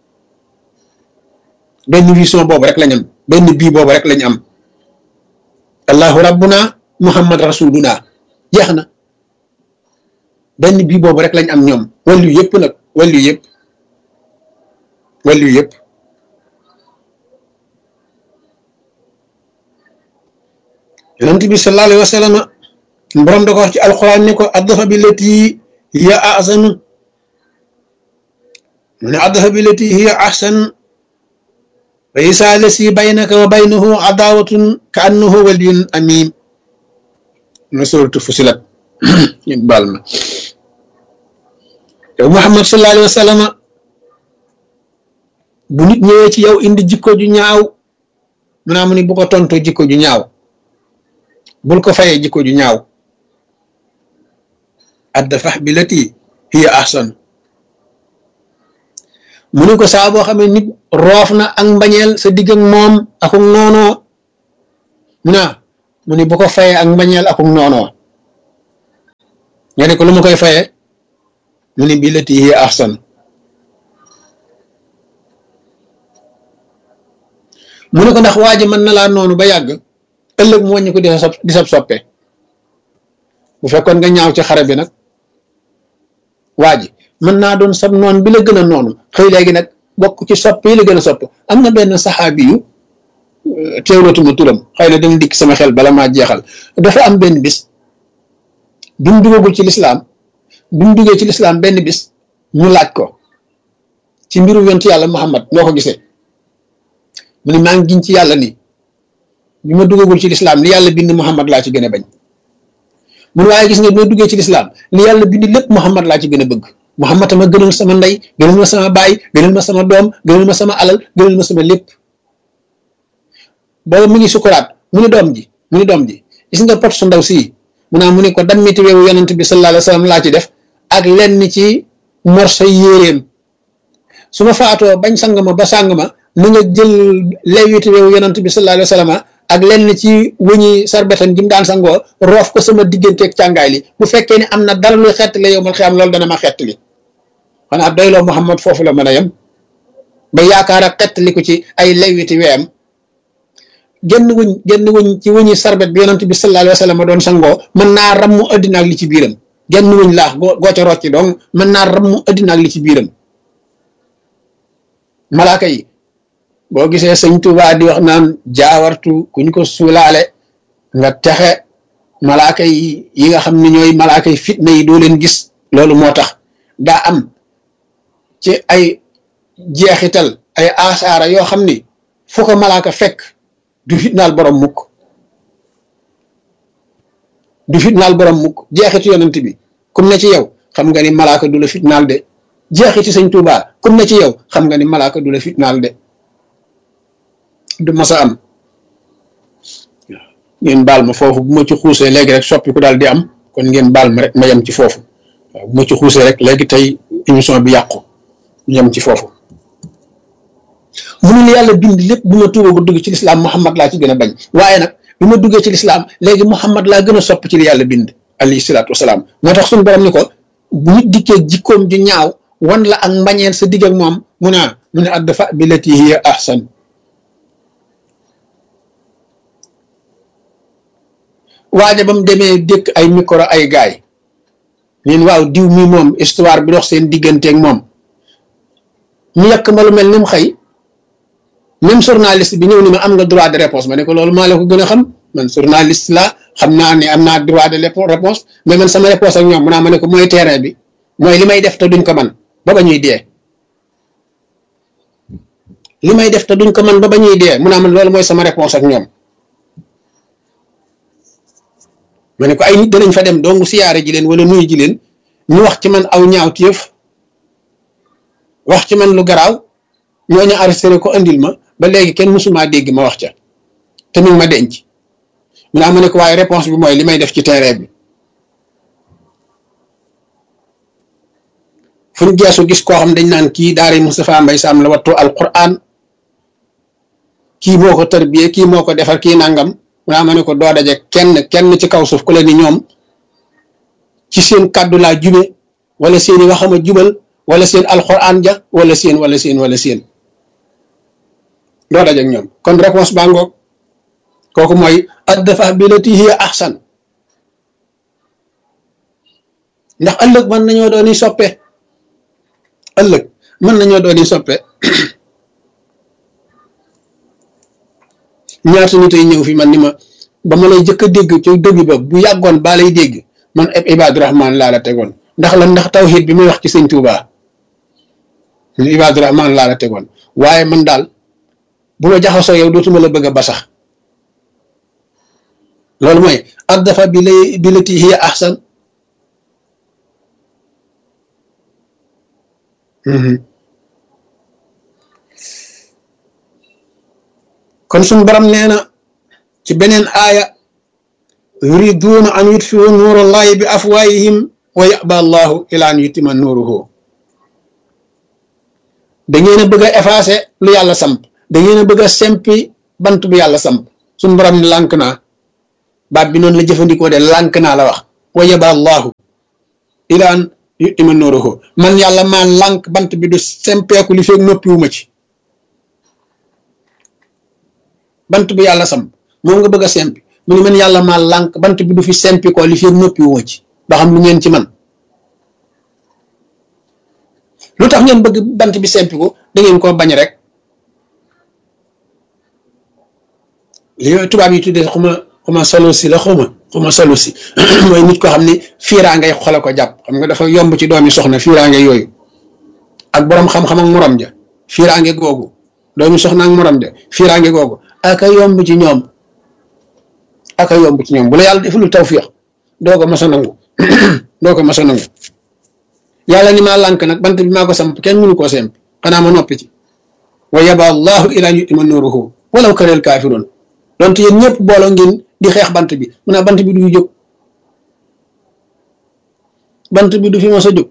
benn vision boobu rek lañ am benn bii boobu rek lañ am allahu rabbuna muhammad rasuluna jeex na benn bii boobu rek lañ am ñoom wàllu yëpp nag wàllu yëpp wàllu yëpp yonent bi sallallahu alayhi wa sallam borom da ko wax ci alquran ne ko addafa bi lati hiya ahsanu mu ne addafa bi lati hiya ahsan wa isa lasi baynaka wa baynahu adawatun ka annahu waliyun amim na suratu fusilat ñu baal ma yow Muhammad sallallahu alayhi wa sallam bu nit ñëwee ci yow indi jikko ju ñaaw mu naa mu ni bu ko tontu jikko ju ñaaw bul ko fayee jikko ju ñaaw addafax bi lati hiya ahsan mu ne ko saa boo xamee nit roof na ak mbañeel sa digg ak moom akuk noonoo mu ne mu ne bu ko fayee ak mbañeel akuk noonoo nga ne ko lu ma koy fayee mu ne bi lati hiya ahsan mu ne ko ndax waa ji mën na laa noonu ba yàgg ëllëg mu wàññi ko di sa di sab soppe bu fekkoon nga ñaaw ci xare bi nag waa ji mën naa doon sab noon bi la gën a noonu xëy léegi nag bokk ci sopp yi la gën a sopp am na benn saxaabi yu teewlatuma turam xëy na dana dikk sama xel bala maa jeexal dafa am benn bis bi mu duggagul ci lislaam bi mu duggee ci lislaam benn bis ñu laaj ko ci mbiru yontu yàlla Muhammad noo ko gisee mu ne maa ngi giñ ci yàlla ni bi ma duggagul ci lislaam li yàlla bind Muhammad laa ci gën a bañ mun waaye gis nga bi ma duggee ci lislaam li yàlla bind lépp Muhammad laa ci gën a bëgg Muhammad ma gënal sama ndey gënal ma sama baay gënal ma sama doom gënal ma sama alal gënal ma sama lépp booba mu ngi sukuraat mu ni doom ji mu ni doom ji gis nga pot su ndaw sii mu naa mu ne ko dammiti weewu yonent bi sallallahu alayhi wa sallam laa ci def ak lenn ci morso yéeréem su ma faatoo bañ sang ma ba sang ma na nga jël lewiti weewu yonent bi sallallahu alayhi wa sallam ak lenn ci wëñi sarbetam ji mu daan sangoo roof ko sama digganteeg càngaay li bu fekkee ne am na dara luy xettali yow mal xiyaam loolu dana ma xettali xanaa doyloo Muhammad foofu la mën a yem ba yaakaar ak xettali ko ci ay lewiti weem genn wuñ genn wuñ ci wuñi sarbet bi yonent bi sallallahu alayhi wa sallam doon sangoo mën naa rammu addina ak li ci biiram genn wuñ laax goo goo ca rocci donc mën naa rammu addina ak li ci biiram malaaka yi boo gisee sëñ Tuubaa di wax naan jaawartu kuñ ko suulaale nga texe malaaka yi yi nga xam ne ñooy malaaka yi fitna yi doo leen gis loolu moo tax daa am ci ay jeexital ay asaara yoo xam ni fu ko malaaka fekk du fitnaal borom mukk du fitnaal borom mukk jeexitu yonent bi kum ne ci yow xam nga ni malaaka du la fitnaal de jeexiti sëñ Tuubaa kum ne ci yow xam nga ni malaaka du la fitnaal de du masa am ngeen baal ma foofu bu ma ci xuusee léegi rek soppi ku daal di am kon ngeen baal ma rek ma yem ci foofu waaw bu ma ci xuusee rek léegi tey émission bi yàqu yem ci foofu mu ne yàlla bind lépp bu ma tuuba bu dugg ci lislaam Muhammad laa ci gën a bañ waaye nag bi ma duggee ci lislaam léegi Muhammad laa gën a sopp ci li yàlla bind alayhi salaatu wasalaam moo tax suñu borom ni ko bu nit dikkee jikkoom ju ñaaw wan la ak mbañeel sa digg ak moom mu ne mu ne addafa bi lati hiya ahsan waaja ba mu demee dëkk ay micro ay gaay ñeen waaw diw mi moom histoire bi dox seen digganteeg moom ñu yàq ma lu mel ni mu xëy même journaliste bi ñëw ni ma am nga droit de réponse ma ne ko loolu maa la ko gën a xam man journaliste la xam naa ne am naa droit de réponse mais man sama réponse ak ñoom mu naa ma ne ko mooy terrain bi mooy li may def te duñ ko man ba ba ñuy dee li may def te duñ ko man ba ba ñuy dee mu naa man loolu mooy sama réponse ak ñoom ma ne ko ay nit danañ fa dem dong siyaare ji leen wala nuyu ji leen ñu wax ci man aw ñaaw téef wax ci man lu garaaw ñooñu arrêté ko andil ma ba léegi kenn mësumaa dégg ma wax ca te mi ngi ma denc mu naa ma ne ko waaye réponse bi mooy li may def ci terrain bi fu ñu geesu gis koo xam dañ naan kii daari Moustapha Mbaye Sam la wattu alquran kii moo ko tarbiyee kii moo ko defar kii nangam mu naa ma ne ko doo daje kenn kenn ci kaw suuf ku leen ni ñoom ci seen kàddu laa jube wala seeni waxama jubal wala seen alquran ja wala seen wala seen wala seen doo daje ak ñoom kon réponse baa ngoog kooku mooy addafa bi lati hiya ahsan ndax ëllëg mën nañoo dooni soppe ëllëg mën nañoo dooni soppe ñaata nit ay ñëw fi man ni ma ba ma lay jëkk a dégg ci début ba bu yàggoon baa lay dégg man ab Ibaadu Rahmaan laa la tegoon ndax la ndax tawxiid bi muy wax ci sëñ Tuubaa Ibaadu Rahmaan laa la tegoon waaye man daal bu ma jaxasoo yow dootuma la bëgg a ba sax loolu mooy addafa bi lay bi lati hiya ahsan kon suñu borom nee na ci beneen aaya yuriduuna an yutfiu nuurallahi bi afwaayihim wa yaba allahu ila an yutima nuuruhu da ngeen a bëgg a effacer lu yàlla samp da ngeen a bëgg a sempi bant bu yàlla samp suñu borom ne lànk naa baat bi noonu la jëfandikoo de lànk naa la wax wa yaba allahu ilaan yutima nuruhu man yàlla maa lànk bant bi du sempeeku li feeg noppiwuma ci bant bu yàlla samp moom nga bëgg a sempi mu ne man yàlla maa lànk bant bi du fi sempi ko li feeg noppiwuma ci ba xam lu ngeen ci man lu tax ngeen bëgg bant bi sempi ko da ngeen koo bañ rek li tubaab yi tuddee xuma xuma solo si la xuma xuma solo si mooy nit ko xam ne fiiraa ngay xole ko jàpp xam nga dafa yomb ci doomi soxna fiiraa ngay yooyu ak boroom xam-xam ak morom ja fiiraa nge googu doomi soxna ak morom ja fiiraa nge googu aka yomb ci ñoom aka yomb ci ñoom bu la yàlla defalul tawfiix doo ko mos a nangu doo ko mos a nangu yàlla ni maa lànk nag bant bi maa ko samp kenn mënu koo semp xanaa ma noppi ci wa yaba allahu ilaa yutima nuruhu walaw kareel kaafiroon donte yéen ñëpp booloo ngeen di xeex bant bi mu ne bant bi du fi jóg bant bi du fi mos a jóg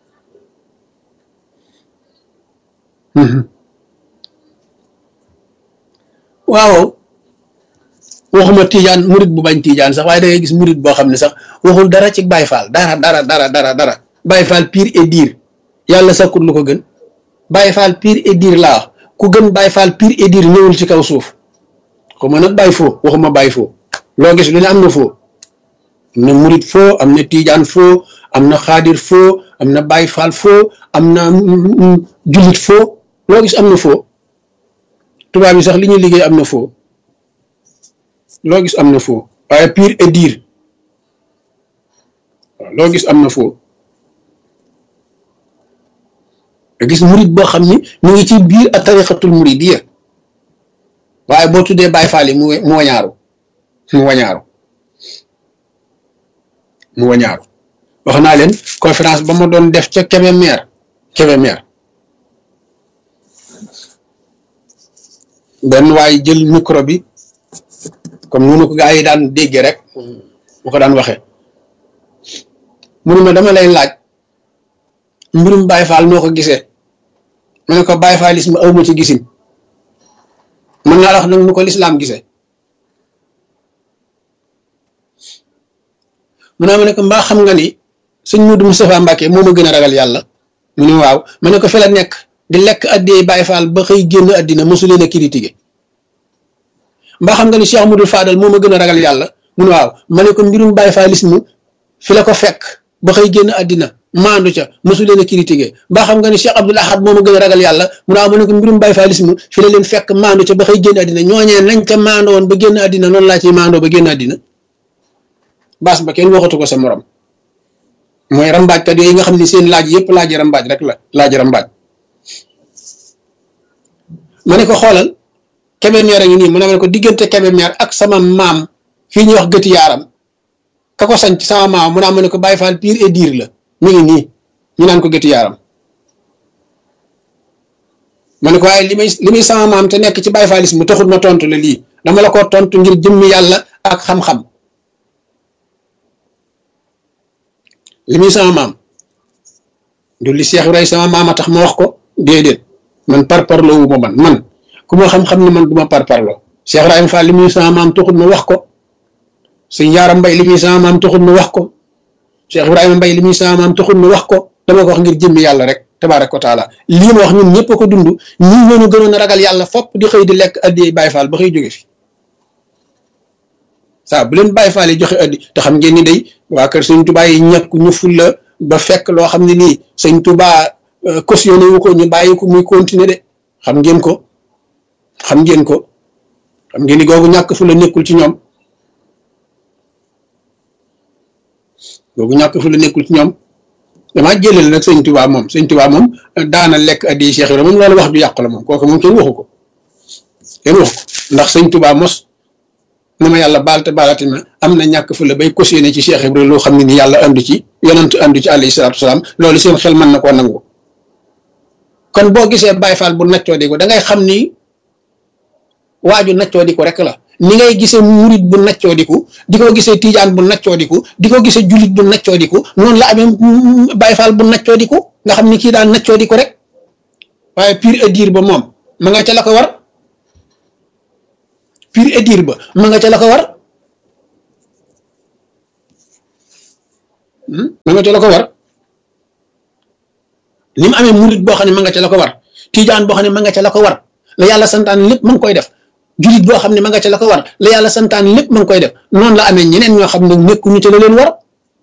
waaw waxuma tiijaan murit bu bañ tiijaan sax waaye da ngay gis murit boo xam ne sax waxul dara ci Baay Faal dara dara dara dara dara Baay Faal pire et dire yàlla sakkut lu ko gën Baay Faal pire et dire laa wax ku gën Baay Faal pire et dire ñëwul ci kaw suuf xuma nag bàyyi foo waxuma bàyyi foo loo gis lu ne am na foo am na murit foo am na tiijaan foo am na xaadir foo am na Baay Faal foo am na jullit foo loo gis am na foo tubaab yi sax li ñuy liggéey am na foo loo gis am na foo waaye pire et dire waaw loo gis am na foo nga gis murit boo xam ni mu ngi ci biir a tariqatul muridiyya waaye boo tuddee Baay Faal yi mu mu wañaaru mu wañaaru mu wañaaru wax naa leen conférence ba ma doon def ca Kébémer Kébémer benn waay jël micro bi comme noonu ko gaa yi daan déggee rek mu ko daan waxee mu ne ma dama lay laaj mbirum Baay Faal noo ko gisee ma ne ko Baay Faalisme aw ma ci gisin mën naa la wax nag nu ko lislaam gisee mu ne ma ne ko mbaa xam nga ni sëñ Mudu Moustapha Mbàkke moo ma gën a ragal yàlla mu ne waaw ma ne ko fi la nekk di lekk addiyee Baay Faal ba xëy génn addina mosu leen a critiqué mbaa xam nga ni Cheikh Mudul Fadal moo ma gën a ragal yàlla mu ne waaw ma ne ko mbirum Baay Faalisme fi la ko fekk ba xëy génn addina maandu ca mosu leen a critiqué mbaa xam nga ni Cheikh Abdoul Ahad moo ma gën a ragal yàlla mu ne waaw ma ne ko mbirum Baay Faalisme fi la leen fekk maandu ca ba xëy génn addina ñooñee nañ ca maandoo woon ba génn addina noonu laa ciy maandoo ba génn addina baas ba kenn waxatu ko sa morom mooy rambaajkat yooyu nga xam ne seen laaj yëpp laaj rambaaj rek la laaj rambaaj ma ne ko xoolal Kébémer a ngi nii mu ne ma ne ko diggante Kébémer ak sama maam fii ñuy wax gëti yaaram ka ko sanc sama maam mu naa ma ne ko Baay Faal pire et dire la mi ngi nii ñu naan ko gëti yaaram ma ne ko waaye li may li muy sama maam te nekk ci Baay Faalisme mu taxul ma tontu la lii dama la ko tontu ngir jëmmi yàlla ak xam-xam li muy sama maam du li Cheikh Ibrahima sama maam a tax ma wax ko déedéet man parparloo wu ma man man ku ma xam-xam ne man du ma parparloo Cheikh Ibrahima Fall li muy sama maam taxul ma wax ko sëñ Yaaram Mbay li muy sama maam taxul ma wax ko Cheikh Ibrahima Mbay li muy sama maam taxul ma wax ko dama ko wax ngir jëmmi yàlla rek tabaaraka wa taala lii ma wax ñun ñëpp a ko dund ñii ñoo ñu gënoon a ragal yàlla fopp di xëy di lekk addi Baay Faal ba xëy jóge fi saa bu leen Baay Faal yi joxe addi te xam ngeen ni day waa kër sëñ Tuubaa yi ñàkk ñu fulla ba fekk loo xam ne nii sëñ Tuubaa cautionné wu ko ñu bàyyi ko muy continuer de xam ngeen ko xam ngeen ko xam ngeen ni googu ñàkk fulla nekkul ci ñoom googu ñàkk fulla nekkul ci ñoom damaa jëlal nag sëñ Tuubaa moom sëñ Tuubaa moom daana lekk addi Cheikh Ibra moom loolu wax ju yàqu la moom kooku moom kenn waxu ko kenn waxu ko ndax sëñ Tuubaa mos na ma yàlla baal te baalati ma am na ñàkk fu la bay cautionné ci Cheikh Ibrahima loo xam ne ni yàlla andu ci yonent andu ci alayhi salaatu wasalaam loolu seen xel mën na koo nangu kon boo gisee Baay Faal bu naccoo di ko da ngay xam ni waaju naccoo di ko rek la ni ngay gisee murit bu naccoo di ko di ko gisee tijaan bu naccoo di ko di ko gisee jullit bu naccoo di ko noonu la amee Baay Faal bu naccoo di ko nga xam ni kii daan naccoo di ko rek waaye pur et dur ba moom ma nga ca la ko war pur et dur ba ma nga ca la ko war ma nga ca la ko war ni mu amee murit boo xam ne ma nga ca la ko war tijaan boo xam ne ma nga ca la ko war la yàlla santaan lépp ma ngi koy def julit boo xam ne ma nga ca la ko war la yàlla santaan lépp ma ngi koy def noonu la amee ñeneen ñoo xam ne nekkuñu ca la leen war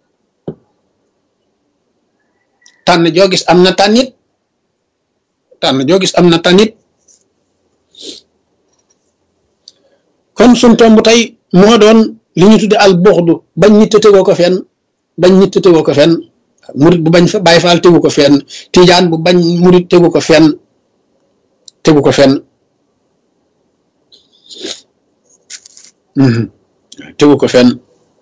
tànn joo gis am na tànnit tànn joo gis am na tànnit kon suñ tomb tey moo doon li ñu tudde al buxdu bañ nit te tegoo ko fenn bañ nit te tegoo ko fenn murit bu bañ fa bàyyi faal tegu ko fenn tijaan bu bañ murit tegu ko fenn tegu ko fenn tegu ko fenn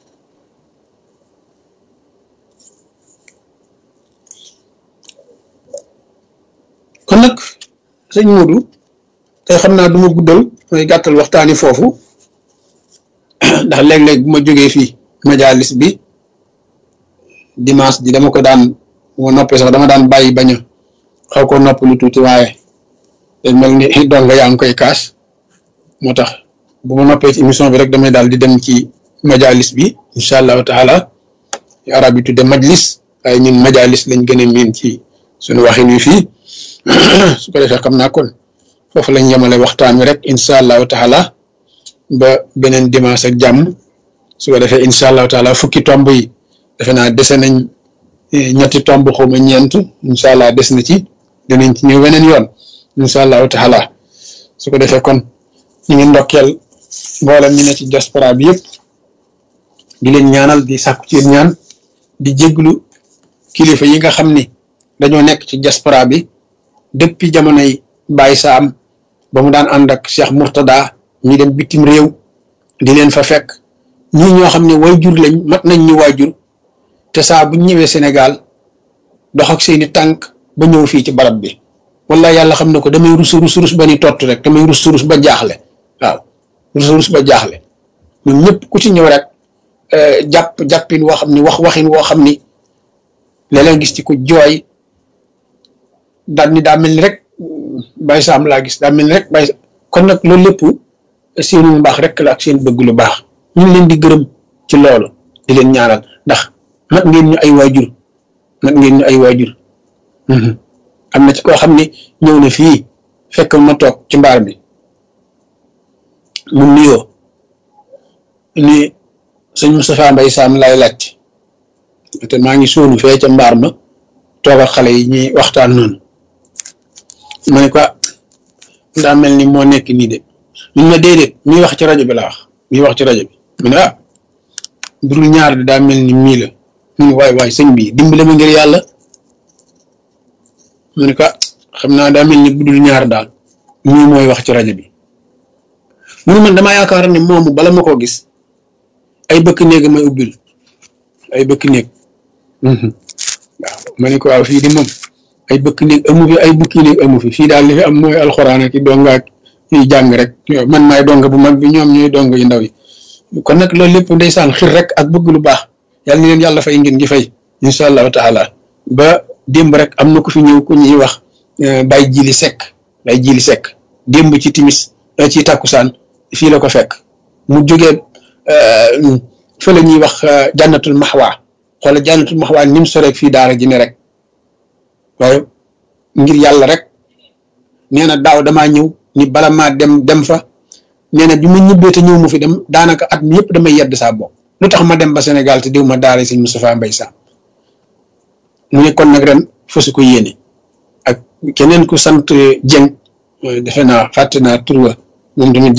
kon nag sëñ Modou tey xam naa du ma guddal mooy gàttal waxtaani foofu ndax léeg-léeg bu ma jógee fii majalis bi dimanche ji dama ko daan moo noppee sax dama daan bàyyi bañ a xaw ko nopp lu tuuti waaye day mel ni donga yaa ngi koy kaas moo tax bu ma noppee ci émission bi rek damay daal di dem ci majalis bi incha allahu taala arab yi tudde majlis waaye ñun majalis lañ gën a miin ci suñu waxin wi fii su ko defee xam naa kon foofu lañ yemale waxtaan wi rek incha allahu taala ba beneen dimanche ak jàmm su ko defee incha allahu taala fukki tomb yi defe naa dese nañ ñetti tomb xawma ñeent incha allah des na ci dinañ ci ñëw weneen yoon incha allahu taala su ko defee kon ñu ngi ndokkeel mboolem ñu ne ci diaspora bi yëpp di leen ñaanal di sàkku ci ñaan di jéglu kilifa yi nga xam ni dañoo nekk ci diaspora bi depuis jamonoy Baye Saam ba mu daan ànd ak Cheikh Mourtada ñi dem bitim réew di leen fa fekk ñii ñoo xam ne waajur lañ mat nañ ñu waajur te saa bu ñëwee Sénégal dox ak seeni tànk ba ñëw fii ci barab bi wala yàlla xam ne ko damay rus rus rus ba ni tott rek damay rus rus ba jaaxle waaw rus rus ba jaaxle ñun ñëpp ku ci ñëw rek jàpp jàppin woo xam ni wax waxin woo xam ni léeg-léeg gis ci ku jooy daal ni daa mel ni rek Baye Sam laa gis daa mel ni rek Baye kon nag loolu lépp seenu mbaax rek la ak seen bëgg lu baax ñu ngi leen di gërëm ci loolu di leen ñaanal ndax mat ngeen ñu ay waajur mat ngeen ñu ay waajur am na ci koo xam ne ñëw na fii fekk ma toog ci mbaar bi mu nuyoo ni sëñ Moustapha Mbaye Sam lay laaj te maa ngi sóonu fee ca mbaar ma toog ak xale yi ñuy waxtaan noonu ma ne ko daa mel ni moo nekk nii de mun ma déedéet miy wax ci rajo bi la wax miy wax ci rajo bi mu ne ah budul ñaar de daa mel ni mii la mu ne waay waay sëñ bi dimbale ma ngir yàlla mu ne ko xam naa daa mel ni budul ñaar daal mii mooy wax ci rajo bi mu ne man damaa yaakaar ne moomu bala ma koo gis ay bëkk néeg may ubbil ay bëkk néeg waaw ma ne ko waaw fii di moom ay bëkk néeg amu fi ay bukki néeg amu fi fii daal li fi am mooy alxuraan ak i donga ak ñuy jàng rek man maay donga bu mag bi ñoom ñooy donga yu ndaw yi kon nag loolu lépp ndeysaan xir rek ak bëgg lu baax yàlla ni leen yàlla fay ngeen gi fay incha allahu taala ba démb rek am na ku fi ñëw ku ñuy wax bay jili sekk bay jili sekk démb ci timis ci takkusaan fii la ko fekk mu jógee fa la ñuy wax jànnatul maxwaa xoola jànnatul maxwaa ni mu soreeg fii daara ji ne rek waaye ngir yàlla rek nee na daaw damaa ñëw ni bala maa dem dem fa nee na bi ma ñibbee te ñëw mu fi dem daanaka at mi yëpp damay yedd saa bopp lu tax ma dem ba Sénégal te diw ma daara sëñ Moustapha Mbaye Sam mu ne kon nag ren fasu ko yéene ak keneen ku sant Dieng defe naa fàtte naa tur wa moom tamit